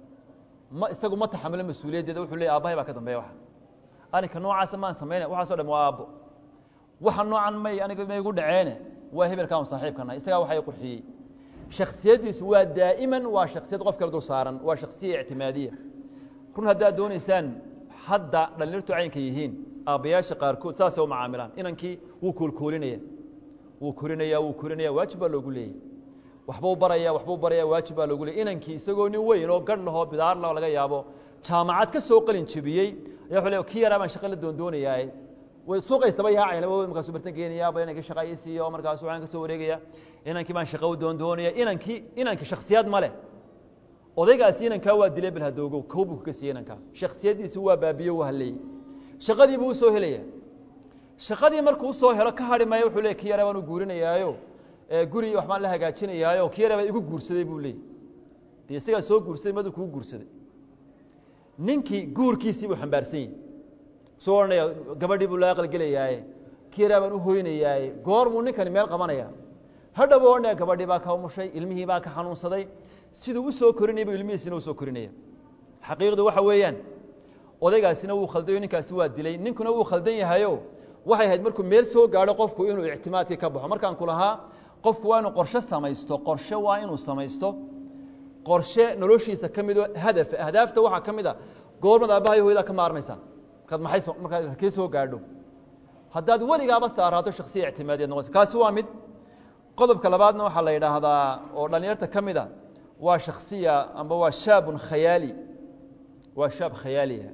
ma isagu ma taxamulo mas-uuliyaddeeda wuxuu leey aabahay baa ka dambeeya waxa arrinka noocaasa maan samaynay waxaaso dham waa aabbo waxa noocan may aniga maygu dhaceene waa hebelkaan saaxiibkana isagaa waxa qurxiyey shaksiyaddiisu waa daa'iman waa shaksiyad qof kale dul saaran waa shaksiya ictimaadiya run haddaad doonaysaan hadda dhalinyartu caynka yihiin aabbayaasha qaarkood saasay u macaamilaan inankii wuu koolkoolinaya wuu korinaya wuu korinaya waajib baa loogu leeyay waxbuu baraya waxbuu baraya waajib baa loogu leeyay inankii isagoo nin weyn oo garh lahoo bidaar lah laga yaabo jaamacad ka soo qalin jebiyey ayaa wuxuu le ki yaraa baan shaqa la doondoonayaa way suuqaystaba yaacayna markaasuu bartan geenaya ba inankii shaqaysiiyo markaasu waxaan ka soo wareegaya inankii baan shaqa u doondoonaya inankii inanki shaksiyaad ma leh odaygaasi inankaa waa dilay bal hadoogow kow buu kaga siiyey inankaa shaksiyaddiisi waa baabiyo waa halleeyey shaqadii buu usoo helaya shaqadii markuu usoo helo ka hadhi maayo wuxuu leey ki yara baan u guurinayaayo guri waxbaan la hagaajinayaayo ki yara baa igu guursaday buu leeyay dee isagaa soo guursaday madu kuu guursaday ninkii guurkiisii buu xambaarsan yahi soo odhanaya gabadhii buu la aqalgelayaaye ki yaraa baan u hoynayaaye goormuu ninkani meel qabanaya hadhow odhanaya gabadhii baa ka umushay ilmihii baa ka xanuunsaday siduu u soo korinaya bu ilmihiisina u soo korinaya xaqiiqdu waxa weeyaan odaygaasina wuu khaldayo ninkaasi waa dilay ninkuna wuu khaldan yahayo waxay ahayd markuu meel soo gaadho qofku inuu ictimaadkii ka baxo markaan ku lahaa qofku waa inuu qorshe samaysto qorshe waa inuu samaysto qorshe noloshiisa ka midoo hadaf ahdaafta waxaa ka mid a goormad aabbahay hooyada ka maarmaysaa markaad maxay so markaad halkee soo gaadho haddaad weligaaba saaraato shaksiya ictimaadiyaad noqonaysa kaasi waa mid qodobka labaadna waxaa la yidhaahdaa oo dhalinyarta ka mid a waa shaksiya amba waa shaabun khayaali waa shaab khayaaliha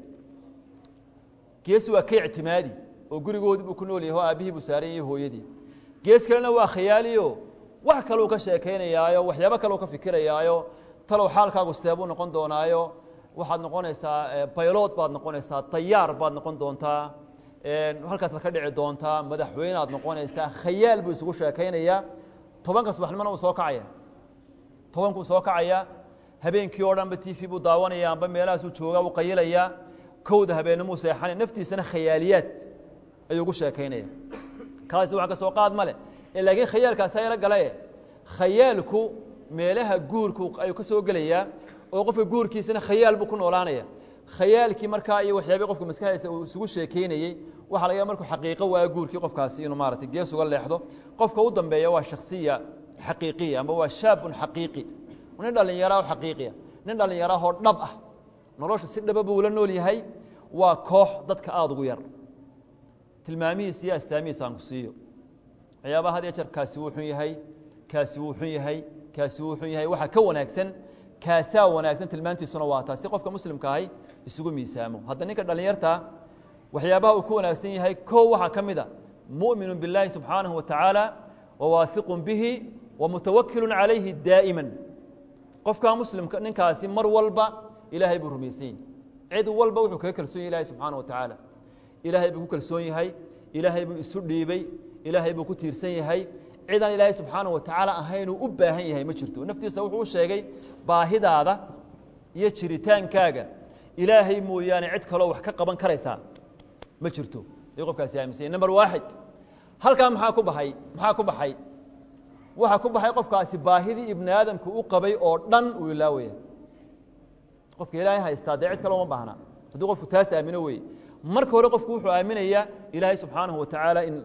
gees waa ka ictimaadi oo gurigoodii buu ku nool yahay oo aabbihii buu saaran yahay hooyadii gees kalena waa khayaaliyo wax kaleu ka sheekaynayaayo waxyaabo kaleu ka fikirayaayo talow xaalkaagu sidee buu noqon doonaayo waxaad noqonaysaa baylod baad noqonaysaa tayaar baad noqon doontaa halkaasaad ka dhici doontaa madaxweyne aad noqonaysaa khayaal buu isugu sheekaynayaa tobanka subaxnimona uu soo kacaya tobankuu soo kacaya habeenkii oo dhanba t v buu daawanaya amba meelahaasuu joogaa uu qayilayaa kowda habeenimuu seexanaya naftiisana khayaaliyaad ayuu ugu sheekaynaya kaasi wax ka soo qaad ma leh laakiin khayaalkaasa yaro galae khayaalku meelaha guurku ayuu ka soo gelayaa oo qofka guurkiisana khayaal buu ku noolaanaya khayaalkii markaa iyo waxyaabih qofka maskaxdiisa uu isugu sheekeynayey waxa laga markuu xaqiiqo waayo guurkii qofkaasi inuu maarata gees uga leexdo qofka u dambeeya waa shaksiya xaqiiqiya amba waa shaabun xaqiiqi nin dhallinyara oo xaqiiqiya nin dhallinyarahoo dhab ah nolosha si dhaba buu ula nool yahay waa koox dadka aada ugu yar tilmaamihiisa iyo astaamihiisa aan ku siiyo waxyaabaha had ya jeer kaasi wuu xun yahay kaasi wuu xun yahay kaasi wuu xun yahay waxaa ka wanaagsan kaasaa wanaagsan tilmaantiisuna waa taa si qofka muslimka ahay isugu miisaamo hadda ninka dhallinyartaa waxyaabaha uu ku wanaagsan yahay kow waxaa ka mid a mu'minu biاllaahi subxaanahu wa tacaala wawaahiqun bihi wamutawakilun calayhi daa'ima qofkaa muslimka ninkaasi mar walba ilaahay buu rumaysan yahy cid walba wuxuu kaga kalsoon yahy ilahay subxaana wa tacaala ilaahay buu ku kalsoon yahay ilaahay buu isu dhiibey ilaahay buu ku tiirsan yahay cidaan ilaahay subxaana wa tacaala ahaynuu u baahan yahay ma jirto naftiisa wuxuu u sheegay baahidaada iyo jiritaankaaga ilaahay mooyaane cid kaloo wax ka qaban karaysaa ma jirto ayuu qofkaasi aaminsanya number waaxid halkaa maxaa ku baxay maxaa ku baxay waxaa ku baxay qofkaasi baahidii ibni aadamku u qabay oo dhan uu ilaawaya qofka ilaahay haystaa dee cid kale uma baahna hadduu qofku taas aamino weye marka hore qofku wuxuu aaminayaa ilaahay subxaanahu wa tacaala in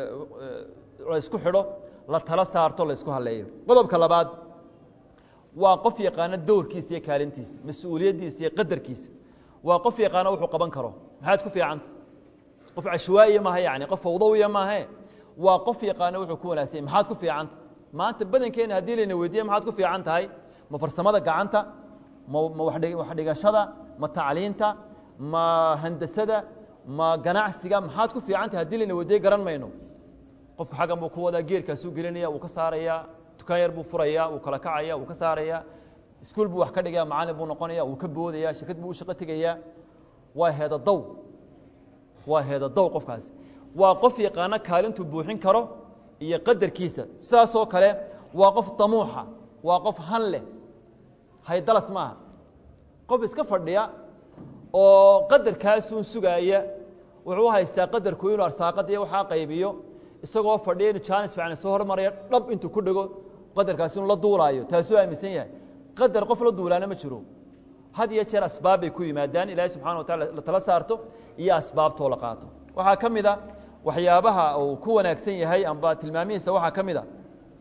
laysku xidho la tala saarto laysku haleeyo qodobka labaad waa qof yaqaano dowrkiisa iyo kaalintiisa mas-uuliyaddiisa iyo qadarkiisa waa qof yaqaano wuxuu qaban karo maxaad ku fiicanta qof cashwaa'iya maaha yani qof fawdawiya maahe waa qof yaqaano wuxuu ku wanaagsanya maxaad ku fiicanta maanta badankeena haddii layna weydiiye maxaad ku fiican tahay ma farsamada gacanta ma ma waxdhigashada ma tacliinta ma handasada ma ganacsiga maxaad ku fiican tahay hadii layna weydiiye garan mayno qofku xaggan buu ku wadaa geerkaasuu gelinaya wuu ka saaraya dukaan yar buu furaya wuu kala kacaya wuu ka saaraya iskuol buu wax ka dhigaya macalin buu noqonaya wuu ka boodaya shirkad buu u shaqo tegaya waa heeda daw waa heeda daw qofkaasi waa qof yaqaano kaalintuu buuxin karo iyo qadarkiisa sidaasoo kale waa qof damuuxa waa qof han leh haydalas maaha qof iska fadhiya oo qadarkaasuun sugaaya wuxuu u haystaa qadarku inuu arsaaqadiiyo waxaa qaybiyo isagoo fadhiya inu jaanis fiican soo hormaraya dhab intuu ku dhego qadarkaasi inuu la duulaayo taasuu aaminsan yahay qadar qof la duulaana ma jiro had iyo jeer asbaab bay ku yimaadaan ilaahay subxana wa taala la tala saarto iyo asbaabtoo la qaato waxaa ka mid a waxyaabaha uu ku wanaagsan yahay amba tilmaamihiisa waxaa ka mid a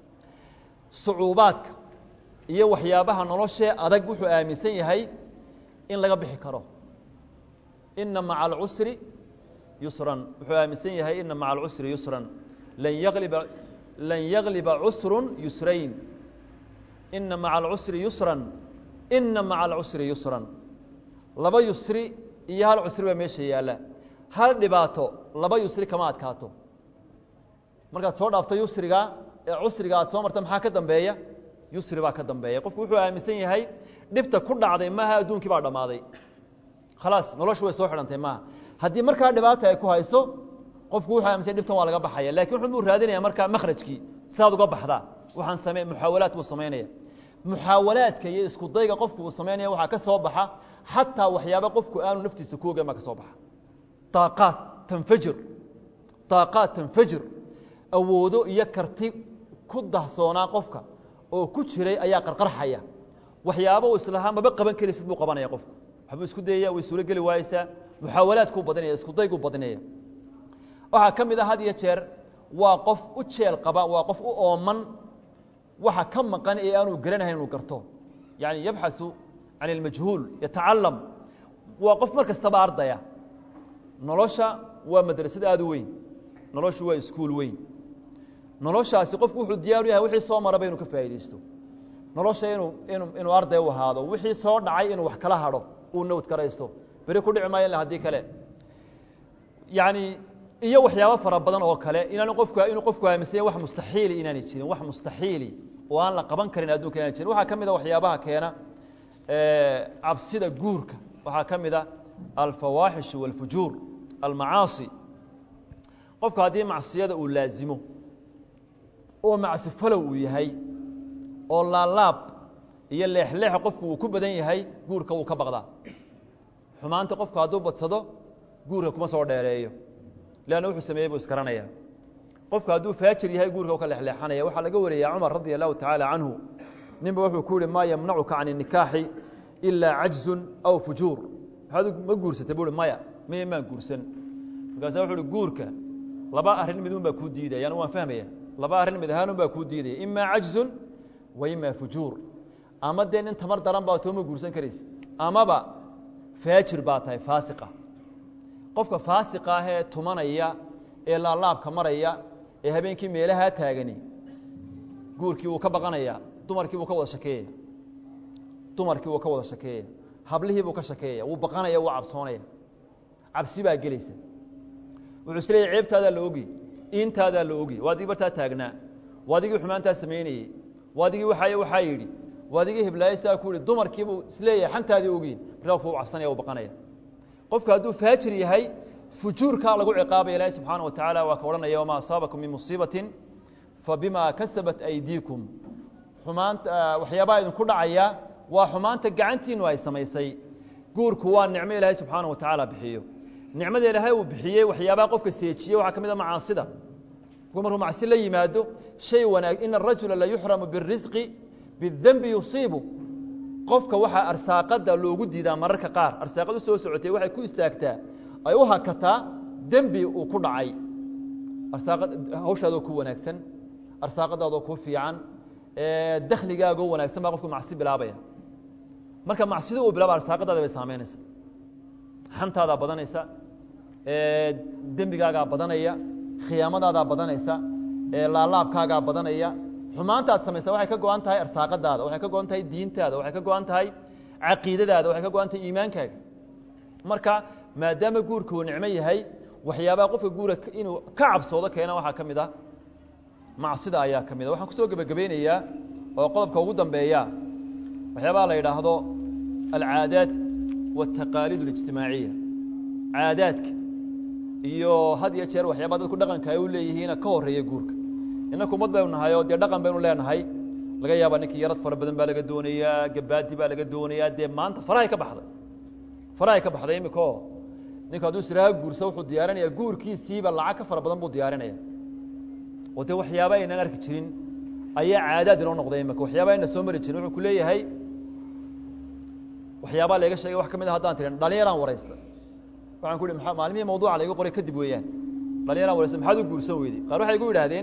sucuubaadka iyo waxyaabaha noloshee adag wuxuu aaminsan yahay in laga bixi karo ina maca alcusri yusran wuxuu aaminsan yahay ina maca alcusri yusran lan yagliba lan yagliba cusrun yusrayn ina maca alcusri yusran ina maca alcusri yusran laba yusri iyo hal cusri baa meesha yaalla hal dhibaato laba yusri kama adkaato markaad soo dhaafto yusriga ee cusriga aad soo marta maxaa ka dambeeya yusri baa ka dambeeya qofku wuxuu aaminsan yahay dhibta ku dhacday maaha adduunkii baa dhammaaday khalaas noloshu way soo xidhantay maaha haddii markaa dhibaata ay ku hayso qofku wuxuu aaminsan dhibtan waa laga baxaya lakin wuxuu buu raadinaya markaa makhrajkii sidaad uga baxdaa waxaan same muxaawalaad buu samaynaya muxaawalaadka iyo isku dayga qofku uu samaynaya waxaa ka soo baxa xataa waxyaaba qofku aanu naftiisa ku ogeyn baa ka soo baxa daaqaad tanfajir daaqaad tanfajir awoodo iyo karti ku dahsoonaa qofka oo ku jiray ayaa qarqarxaya waxyaaba uu islahaa maba qaban karaysid buu qabanaya qofku waxbuu isku dayaya way suuro geli waayeysaa muxaawalaadkuu badinaya isku dayguu badinaya waxaa ka mid a had iyo jeer waa qof u jeel qaba waa qof u ooman waxa ka maqan ee aanu garanahayn inuu garto yani yabxaثu can اlmajhuul yatacalam waa qof mar kastaba ardaya nolosha waa madrasad aad u weyn noloshu waa iskuol weyn noloshaasi qofku wuxuu diyaaru yahay wixii soo maraba inuu ka faa'idaysto nolosha inuu inu inuu arday u ahaado wixii soo dhacay inuu wax kala hadho uu nawd karaysto beri ku dhici maayo haddii kale yani iyo waxyaabo fara badan oo kale inaan qofku inuu qofku aaminsanya wax mustaxiili inaanay jirin wax mustaxiili oo aan la qaban karin adduunka inaan jirin waxaa ka mid a waxyaabaha keena cabsida guurka waxaa ka mid a alfawaaxish wاlfujuur almacaasi qofku haddii macsiyada uu laazimo oo macsi falow uu yahay oo laalaab iyo leexleexa qofku uu ku badan yahay guurka wuu ka baqdaa xumaanta qofku hadduu badsado guurka kuma soo dheereeyo leanna wuxuu sameeyey buu iskaranaya qofku hadduu faajir yahay guurka u ka leexleexanaya waxaa laga wariyaa cumar radia allahu tacaala canhu ninba wuxuu ku yihi maa yamnacuka can الnikaaxi ilaa cajzun aw fujuur maxaad ma guursatay buu hi maya miya maan guursan markaasa wuxu uhi guurka laba arrin midun baa kuu diidaya anu waan fahmaya laba arrin mid ahaanun baa kuu diidaya ima cajzun wa ima fujuur ama dee nin tamar daran baa tooma guursan karaysa amaba faajir baa tahay faasiqa qofka faasiqa ah ee tumanaya ee laalaabka maraya ee habeenkii meelahaa taagani guurkii wuu ka baqanaya dumarkii buu ka wada shakeeya dumarkii wuu ka wada shakeeya hablihii buu ka shakeeya wuu baqanaya wuu cabsoonaya cabsi baa gelaysa wuxuu is leeyahy ceebtaadaa la ogi intaadaa la ogi waa adigii bartaa taagnaa waa adigii xumaantaa samaynayey waa adigii waxaay waxaa yidhi waa adigii hiblaayo sidaa ku yihi dumarkiibuu isleeyahay xantaadii ogiin markaa wuu cabsanaya wuu baqanaya qofku hadduu faajir yahay fujuurkaa lagu ciqaabaya ilaahi subxaana wa tacaala waa ka odhanaya wamaa asaabakum min musiibatin fabima kasabat aydiikum xumaanta waxyaabaha idinku dhacaya waa xumaanta gacantiinu ay samaysay guurku waa nicmo ilaahay subxaana wa tacaala bixiyo nicmada ilaahay uu bixiyey waxyaabaha qofka seejiye waxaa ka mid a macaasida qofku markuu macsi la yimaado shay wanaag ina arajula la yuxramu biاrisqi biاdembi yusiibu qofka waxaa arsaaqada loogu diidaa mararka qaar arsaaqad u soo socotay waxay ku istaagtaa ay u hakataa dembi uu ku dhacay arsaaqad hawshaadoo ku wanaagsan arsaaqadaadoo ku fiican dakhligaagoo wanaagsan baa qofku macsi bilaabaya marka macsida uu bilaaba arsaaqadaada bay saameynaysa xantaadaa badanaysa dembigaagaa badanaya khiyaamadaadaa badanaysa laalaabkaagaa badanaya xumaantaad samaysa waxay ka go-an tahay arsaaqadaada waxay ka go-an tahay diintaada waxay ka go-an tahay caqiidadaada waxay ka go-an tahay iimaankaaga marka maadaama guurka uu nicmo yahay waxyaabaha qofka guura inuu ka cabsoodo keena waxaa ka mid ah macsida ayaa ka mid a waxaan kusoo gebagabeynayaa oo qodobka ugu dambeeya waxyaabaha la yidhaahdo alcaadaat waataqaaliid اlijtimaaciya caadaadka iyo had iyo jeer waxyaabaa dadku dhaqanka ay u leeyihiina ka horeeya guurka innaka ummad baynu nahay oo dee dhaqan baynu leenahay laga yaaba ninkii yarad fara badan baa laga doonayaa gabaadi baa laga doonayaa dee maanta farahay ka baxday farahay ka baxday imika o ninku hadduu siraaha guursa wuxuu diyaarinaya guurkiisiiba lacag ka fara badan buu diyaarinaya oo dee waxyaaba aynaan arki jirin ayaa caadaad inoo noqday imika waxyaaba ayna soo mari jirin wuxuu ku leeyahay waxyaabaa layga sheegay wax ka mid a haddaan tirin dhalinyaraan waraysta waxaan ku ihi maa maalmihii mawduuca layga qoray kadib weeyaan dhalinyaraan waraysta maxaad u guursan weyday qaar waxay igu yidhaahdeen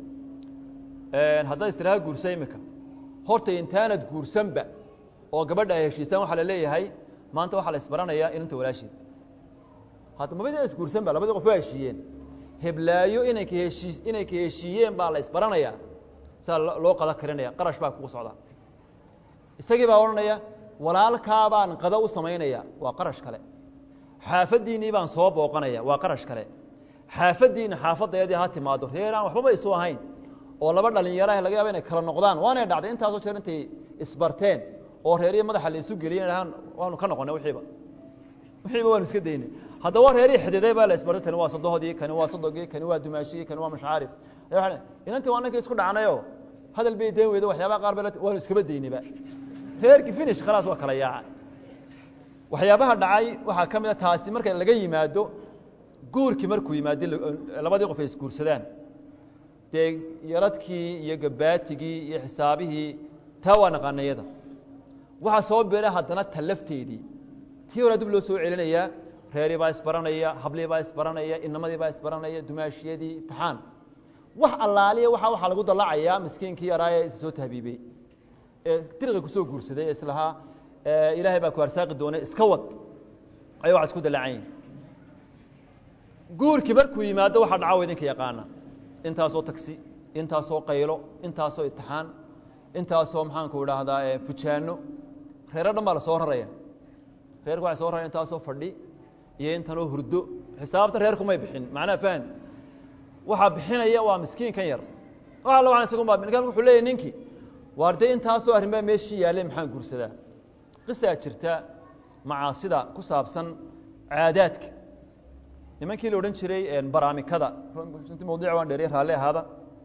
haddaad istiraha guursa imika horta intaanad guursanba oo gabadha ay heshiisaan waxaa la leeyahay maanta waxaa la isbaranayaa inanta walaasheed hadda mabada isguursanba labadii qof waa heshiiyeen heblaayo inanka heshii inanka heshiiyeen baa la isbaranayaa saa loo qada karinaya qarash baa kugu socdaa isagii baa odhanaya walaalkaa baan qado u samaynaya waa qarash kale xaafaddiinnii baan soo booqanaya waa qarash kale xaafaddiina xaafadayadii ha timaado reer aan waxbaba isu ahayn oo laba dhalinyaraha laga yaaba inay kala noqdaan waanay dhacday intaasoo jeer intay isbarteen oo reerihi madaxa la isu geliyen dhahaan waanu ka noqonay wiiiba wixiiba waanu iska daynay haddaba reerihii xididay baa la isbartay kani waa sadohodii kani waa sadogii kani waa dumaashigii kani waa mashaarif inantii waa ninka isku dhacnayo hadal bay dayn weyda waxyaabaha qaar ba waanu iskaba daynayba reerkii finish khalaas waa kala yaaca waxyaabaha dhacay waxaa ka mid a taasi marka laga yimaado guurkii markuu yimaado labadii qof ay isguursadaan dee yaradkii iyo gabaatigii iyo xisaabihii taa waa naqaanayada waxaa soo bira haddana ta lafteedii tii hore dib loo soo celinayaa reerii baa isbaranaya hablii baa isbaranaya inamadii baa isbaranaya dumaashiyadii imtixaan wax allaaliya waxa waxaa lagu dallacayaa miskiinkii yaraa ee is soo tahbiibey ee diriqi kusoo guursaday ee islahaa ilaahay baa ku arsaaqi doona iska wad aya waxa isku dallacan yihin guurkii markuu yimaado waxaa dhaca wa idinka yaqaana intaasoo tagsi intaasoo qaylo intaasoo itixaan intaasoo maxaanku idhaahdaa fujaano reero dhan baa la soo raraya reerku waxay soo raraya intaasoo fadhi iyo intanoo hurdo xisaabta reerkumay bixin macnaha fahan waxaa bixinaya waa miskiinkan yar wax alla waan isagun baa ninkan wuxuu leeyahy ninkii waar dee intaasoo arrin baa meeshii yaallay maxaan guursadaa qisaa jirta macaasida ku saabsan caadaadka nimankii la odhan jiray baraamikada inti mawdic waan dheeriya raalli ahaada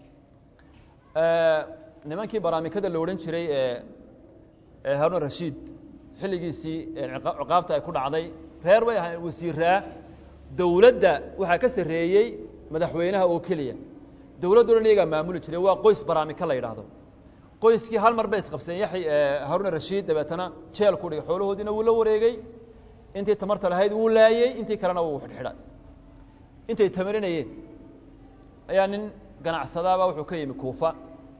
nimankii baraamikada la odhan jiray ee haarun rashiid xilligiisii ciqaabta ay ku dhacday reer bay ahayn wasiiraa dowladda waxaa ka sarreeyey madaxweynaha oo keliya dowladdo dhan iyagaa maamuli jiray waa qoys baraamika la yidhaahdo qoyskii hal mar bay isqabseen yaxy haarun rashiid dabeetana jeel ku dhigay xoolahoodiina wuu la wareegey intii tamarta lahayd wuu laayey intii kalena wuu xidhxidhay intay tamarinayeen ayaa nin ganacsadaaba wuxuu ka yimi kuufa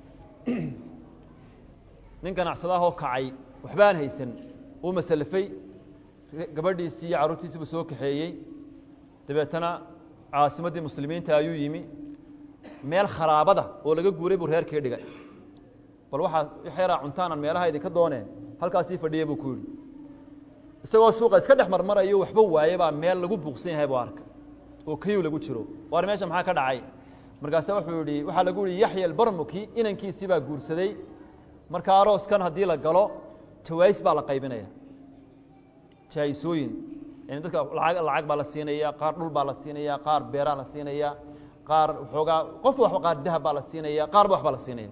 nin ganacsadaahoo kacay waxbaan haysan uu masalafay gabadhiisii iyo carruurtiisiibu soo kaxeeyey dabeetana caasimaddii muslimiinta ayuu yimi meel kharaabada oo laga guuray buu reerkii dhigay bal waxaa waxyaraa cuntaanan meelaha idinka dooneen halkaasii fadhiyey buu ku yidhi isagoo suuqa iska dhex marmarayo waxba waaye baa meel lagu buuqsan yahay buu arkay oo kayuu lagu jiro waar meesha maxaa ka dhacay markaase wuxuu yihi waxaa lagu yihi yaxya albarmuki inankiisii baa guursaday marka arooskan haddii la galo jawaais baa la qaybinaya jaaisooyin yani dadka laag lacag baa la siinaya qaar dhul baa la siinaya qaar beeraa la siinaya qaar waxoogaa qofka waxba qaar dahab baa la siinaya qaarba waxbaa la siinaya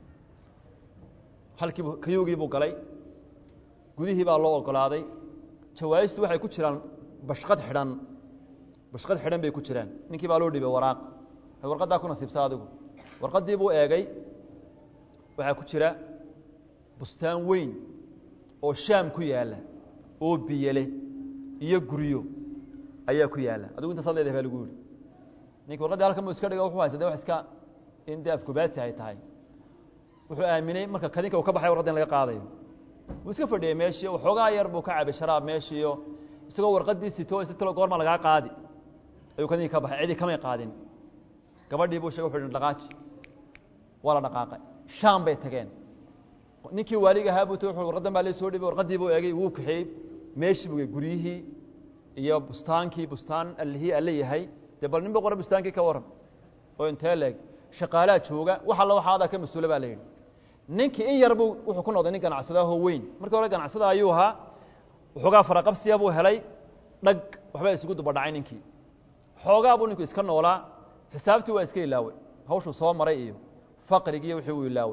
halkiibu kayugii buu galay gudihii baa loo ogolaaday jawaa'istu waxay ku jiraan bashqad xidhan bashqad xidhan bay ku jiraan ninkii baa loo dhibay waraaq warqaddaa ku nasiibsa adigu warqaddii buu eegay waxaa ku jira bustaan weyn oo shaam ku yaalla oo biyele iyo guryo ayaa ku yaalla adigu intaas leedahay baa lagu yihi ninki warqaddii halkan buu iska dhiga wuxuu haysa de wax iska in dee afkubaadsi ay tahay wuxuu aaminay marka kadinka uu ka baxay warqadda in laga qaadayo wuu iska fadhiyey meeshii waxoogaa yar buu ka cabay sharaab meeshiiyo isagoo warqaddii sito si talo goorma lagaa qaadi ayuu kadinka ka baxay cidii kamay qaadin gabadhii buu shegay wuxu hi dhaqaaji waa la dhaqaaqay shaam bay tageen ninkii waaliga ahaa buu t warqaddan baa la soo dhibay warqaddii buu eegay wuu kaxeeyey meeshii buu guryihii iyo bustaankii bustaan allihii alle yahay dee bal nin ba qora bustaankii ka waran oo intee leeg shaqaalaa jooga wax alla waxa adaa ka mas-uula baa la yidhi ninkii in yar buu wuxuu ku noqday nin ganacsadaahoo weyn markii hore ganacsada ayuu ahaa waxoogaa faraqabsiya buu helay dhag waxbaa isugu dubadhacay ninkii xoogaa buu ninku iska noolaa xisaabtii waa iska ilaaway hawshuu soo maray iyo faqrigiiyo wixii uu ilaaway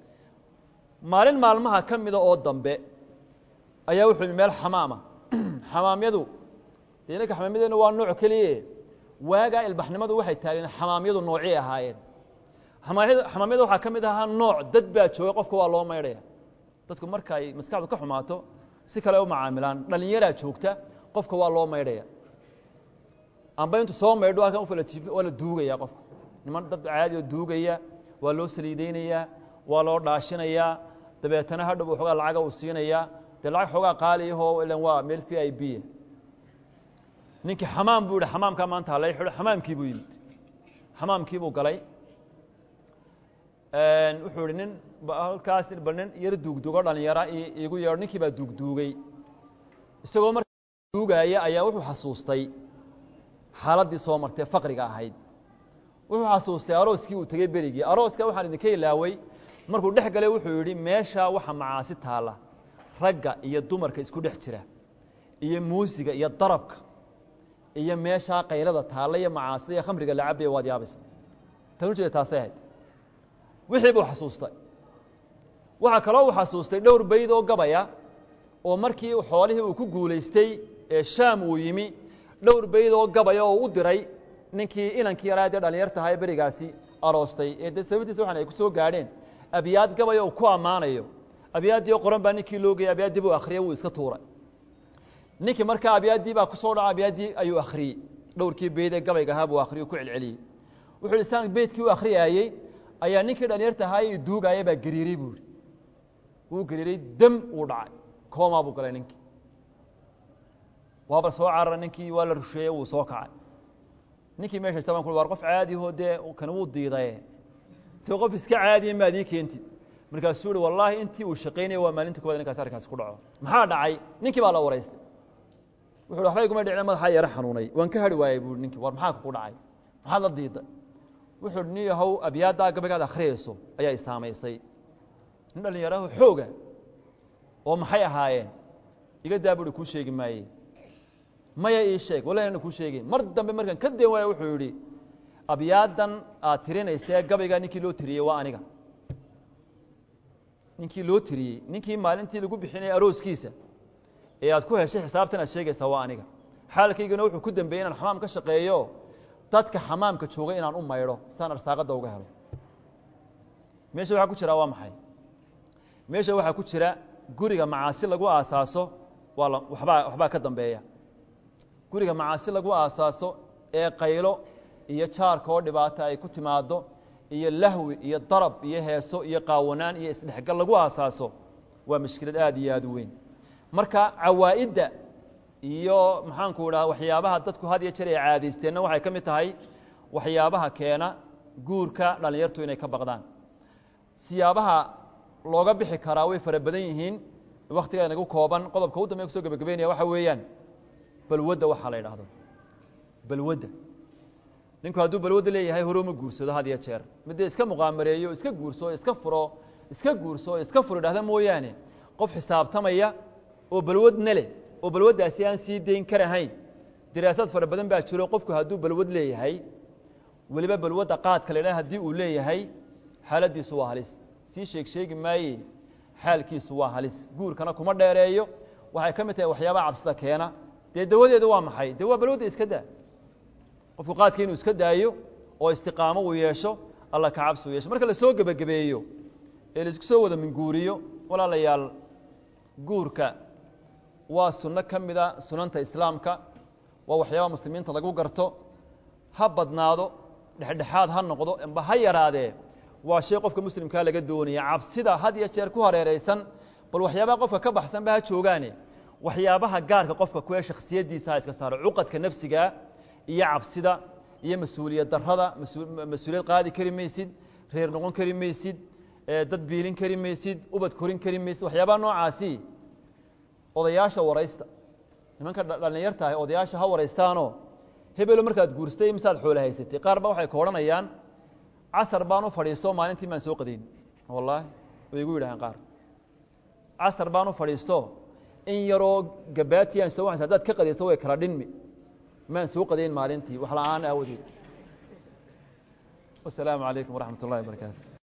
maalin maalmaha ka mida oo dambe ayaa wuxuu yimi meel xamaama xamaamyadu dee inanka xamaamyadeena waa nooc keliye waagaa ilbaxnimadu waxay taageen xamaamyadu noocii ahaayeen xamaamyada waxaa ka mid ahaa nooc dad baa jooga qofka waa loo maydhaya dadku marka ay maskaxdu ka xumaato si kale u macaamilaan dhalinyaraa joogta qofka waa loo maydhaya amba intu soo maydho halkan ufalajiif waa la duugaya qofka niman dad caadi oo duugaya waa loo saliideynayaa waa loo dhaashinayaa dabeetana hadhow waxoogaa lacaga uu siinayaa dee lacag xoogaa qaaliyaho ilan waa meel v i b ninkii xamaam buu yihi xamaamkaa maanta halay xidho xamaamkii buu yimid xamaamkii buu galay wuxuu ihi nin halkaas bal nin yar duugduugo dhalinyara iigu yeedho ninkii baa duugduugay isagoo markaa duugaaya ayaa wuxuu xasuustay xaaladdii soo martee faqriga ahayd wuxuu xasuustay arooskii uu tegey berigii arooska waxaan idinka ilaaway markuu dhex galay wuxuu yidhi meeshaa waxa macaasi taalla ragga iyo dumarka isku dhex jira iyo muusiga iyo darabka iyo meeshaa qaylada taalla iyo macaasida iyo khamriga la cabaya waad yaabaysa tan ujeeda taasay ahayd wixii buu xasuustay waxaa kaloo uu xasuustay dhowr bayd oo gabaya oo markii xoolihii uu ku guulaystay ee shaam uu yimi dhowr bayd oo gabaya oo u diray ninkii inankii yaraa dee dhalinyartahay berigaasi aroostay ee dee sababtiisa waxan ay ku soo gaadheen abyaad gabaya uu ku ammaanayo abyaaddii oo qoran baa ninkii loo geyay abyaaddii buu akhriyey wuu iska tuuray ninkii markaa abyaaddii baa ku soo dhaca abyaaddii ayuu akhriyey dhowrkii bayd ee gabayga ahaa buu akhriyey ku celceliyey wuxu uhi saan beydkii u akhriyaayey ayaa ninkii dhalinyarta ahaay duugaaya baa gariiray buu ihi wuu gariiray dam uu dhacay koomaa buu galay ninkii waaba soo carara ninkii waa la rusheeyey wuu soo kacay ninkii meesha ista ban ku war qof caadiho dee kan wuu diidaye te qof iska caadiya maad ii keentid markaasuu uhi wallaahi intii uu shaqaynaya waa maalinta koowaad ninkaas arrinkaasi ku dhaco maxaa dhacay ninkii baa la wareystay wuxu uhi waxba iguma dhicina madaxaa yaro xanuunay waan ka hari waayey buui ninkii war maxaa kugu dhacay maxaad la diiday wuxuu uhi nin yahow abyaaddaa gabaygaad akhriyayso ayaa i saamaysay nin dhallinyaraho xooga oo maxay ahaayeen iga daa buuhi kuu sheegi maaye maya ii sheeg wallahi ana kuu sheegin mar dambe markaan ka deen waaya wuxuu yidhi abyaaddan aad tirinaysee gabaygaa ninkii loo tiriyey waa aniga ninkii loo tiriyey ninkii maalintii lagu bixinayay arooskiisa ee aad ku heshay xisaabtan aad sheegaysaa waa aniga xaalkaygana wuxuu ku dambeeyey inaan xamaam ka shaqeeyo dadka xamaamka jooga inaan u maydho siaan arsaaqadda uga helo meesha waxaa ku jiraa waa maxay meesha waxaa ku jira guriga macaasi lagu aasaaso waa la wabaa waxbaa ka dambeeya guriga macaasi lagu aasaaso ee qaylo iyo jaarka oo dhibaato ay ku timaado iyo lahwi iyo darab iyo heeso iyo qaawanaan iyo isdhexgal lagu aasaaso waa mashkilad aad iyo aad u weyn marka cawaa'idda iyo maxaanku idhaha waxyaabaha dadku had iyo jeer ay caadaysteenna waxay ka mid tahay waxyaabaha keena guurka dhallinyartu inay ka baqdaan siyaabaha looga bixi karaa way fara badan yihiin waktiga inagu kooban qodobka u dambeya kusoo gebagabeynaya waxa weeyaan balwadda waxaa la yidhaahdo balwadda ninku hadduu balwadda leeyahay hore uma guursado had iyo jeer midee iska muqaamareeyo iska guurso iska furo iska guurso iska furo idhahda mooyaane qof xisaabtamaya oo balwadna leh oo balwaddaasi aan sii dayn karahayn diraasaad fara badan baa jiro qofku hadduu balwad leeyahay weliba balwadda qaadka la idhaha haddii uu leeyahay xaaladdiisu waa halis sii sheeg sheegi maaye xaalkiisu waa halis guurkana kuma dheereeyo waxay ka mid tahay waxyaabaha cabsida keena dee dawadeedu waa maxay dee waa balwadda iska daa qofku qaadka inuu iska daayo oo istiqaamo uu yeesho alla ka cabsi u yeesho marka lasoo gebagabeeyo ee laisku soo wada minguuriyo walaalayaal guurka waa sunno ka mida sunanta islaamka waa waxyaabaha muslimiinta lagu garto ha badnaado dhexdhexaad ha noqdo amba ha yaraadee waa shay qofka muslimkaa laga doonaya cabsida had iyo jeer ku hareeraysan bal waxyaabaha qofka ka baxsanba ha joogaane waxyaabaha gaarka qofka kuwee shakhsiyaddiisa ha iska saaro cuqadka nafsigaa iyo cabsida iyo mas-uuliyad darrada mas-uuliyad qaadi kari maysid reer noqon kari maysid dad biilin kari maysid ubad korin kari maysid waxyaabaha noocaasi odayaasha waraysta nimanka dhallinyarta ah odayaasha ha waraystaanoo hebelo markaad guurstay misaad xoolo haysatay qaar ba waxay ka odhanayaan casar baan u fadhiisto maalintii maan soo qadayn wallaahi way igu yidhaaheen qaar casar baan u fadhiisto in yaroo gabaati aan soo waxaysa hadaad ka qadayso way kala dhinmi maan soo qadayn maalintii wax la-aan aawadeed wasalaamu calaykum waraxmat ullahi wabarakaatu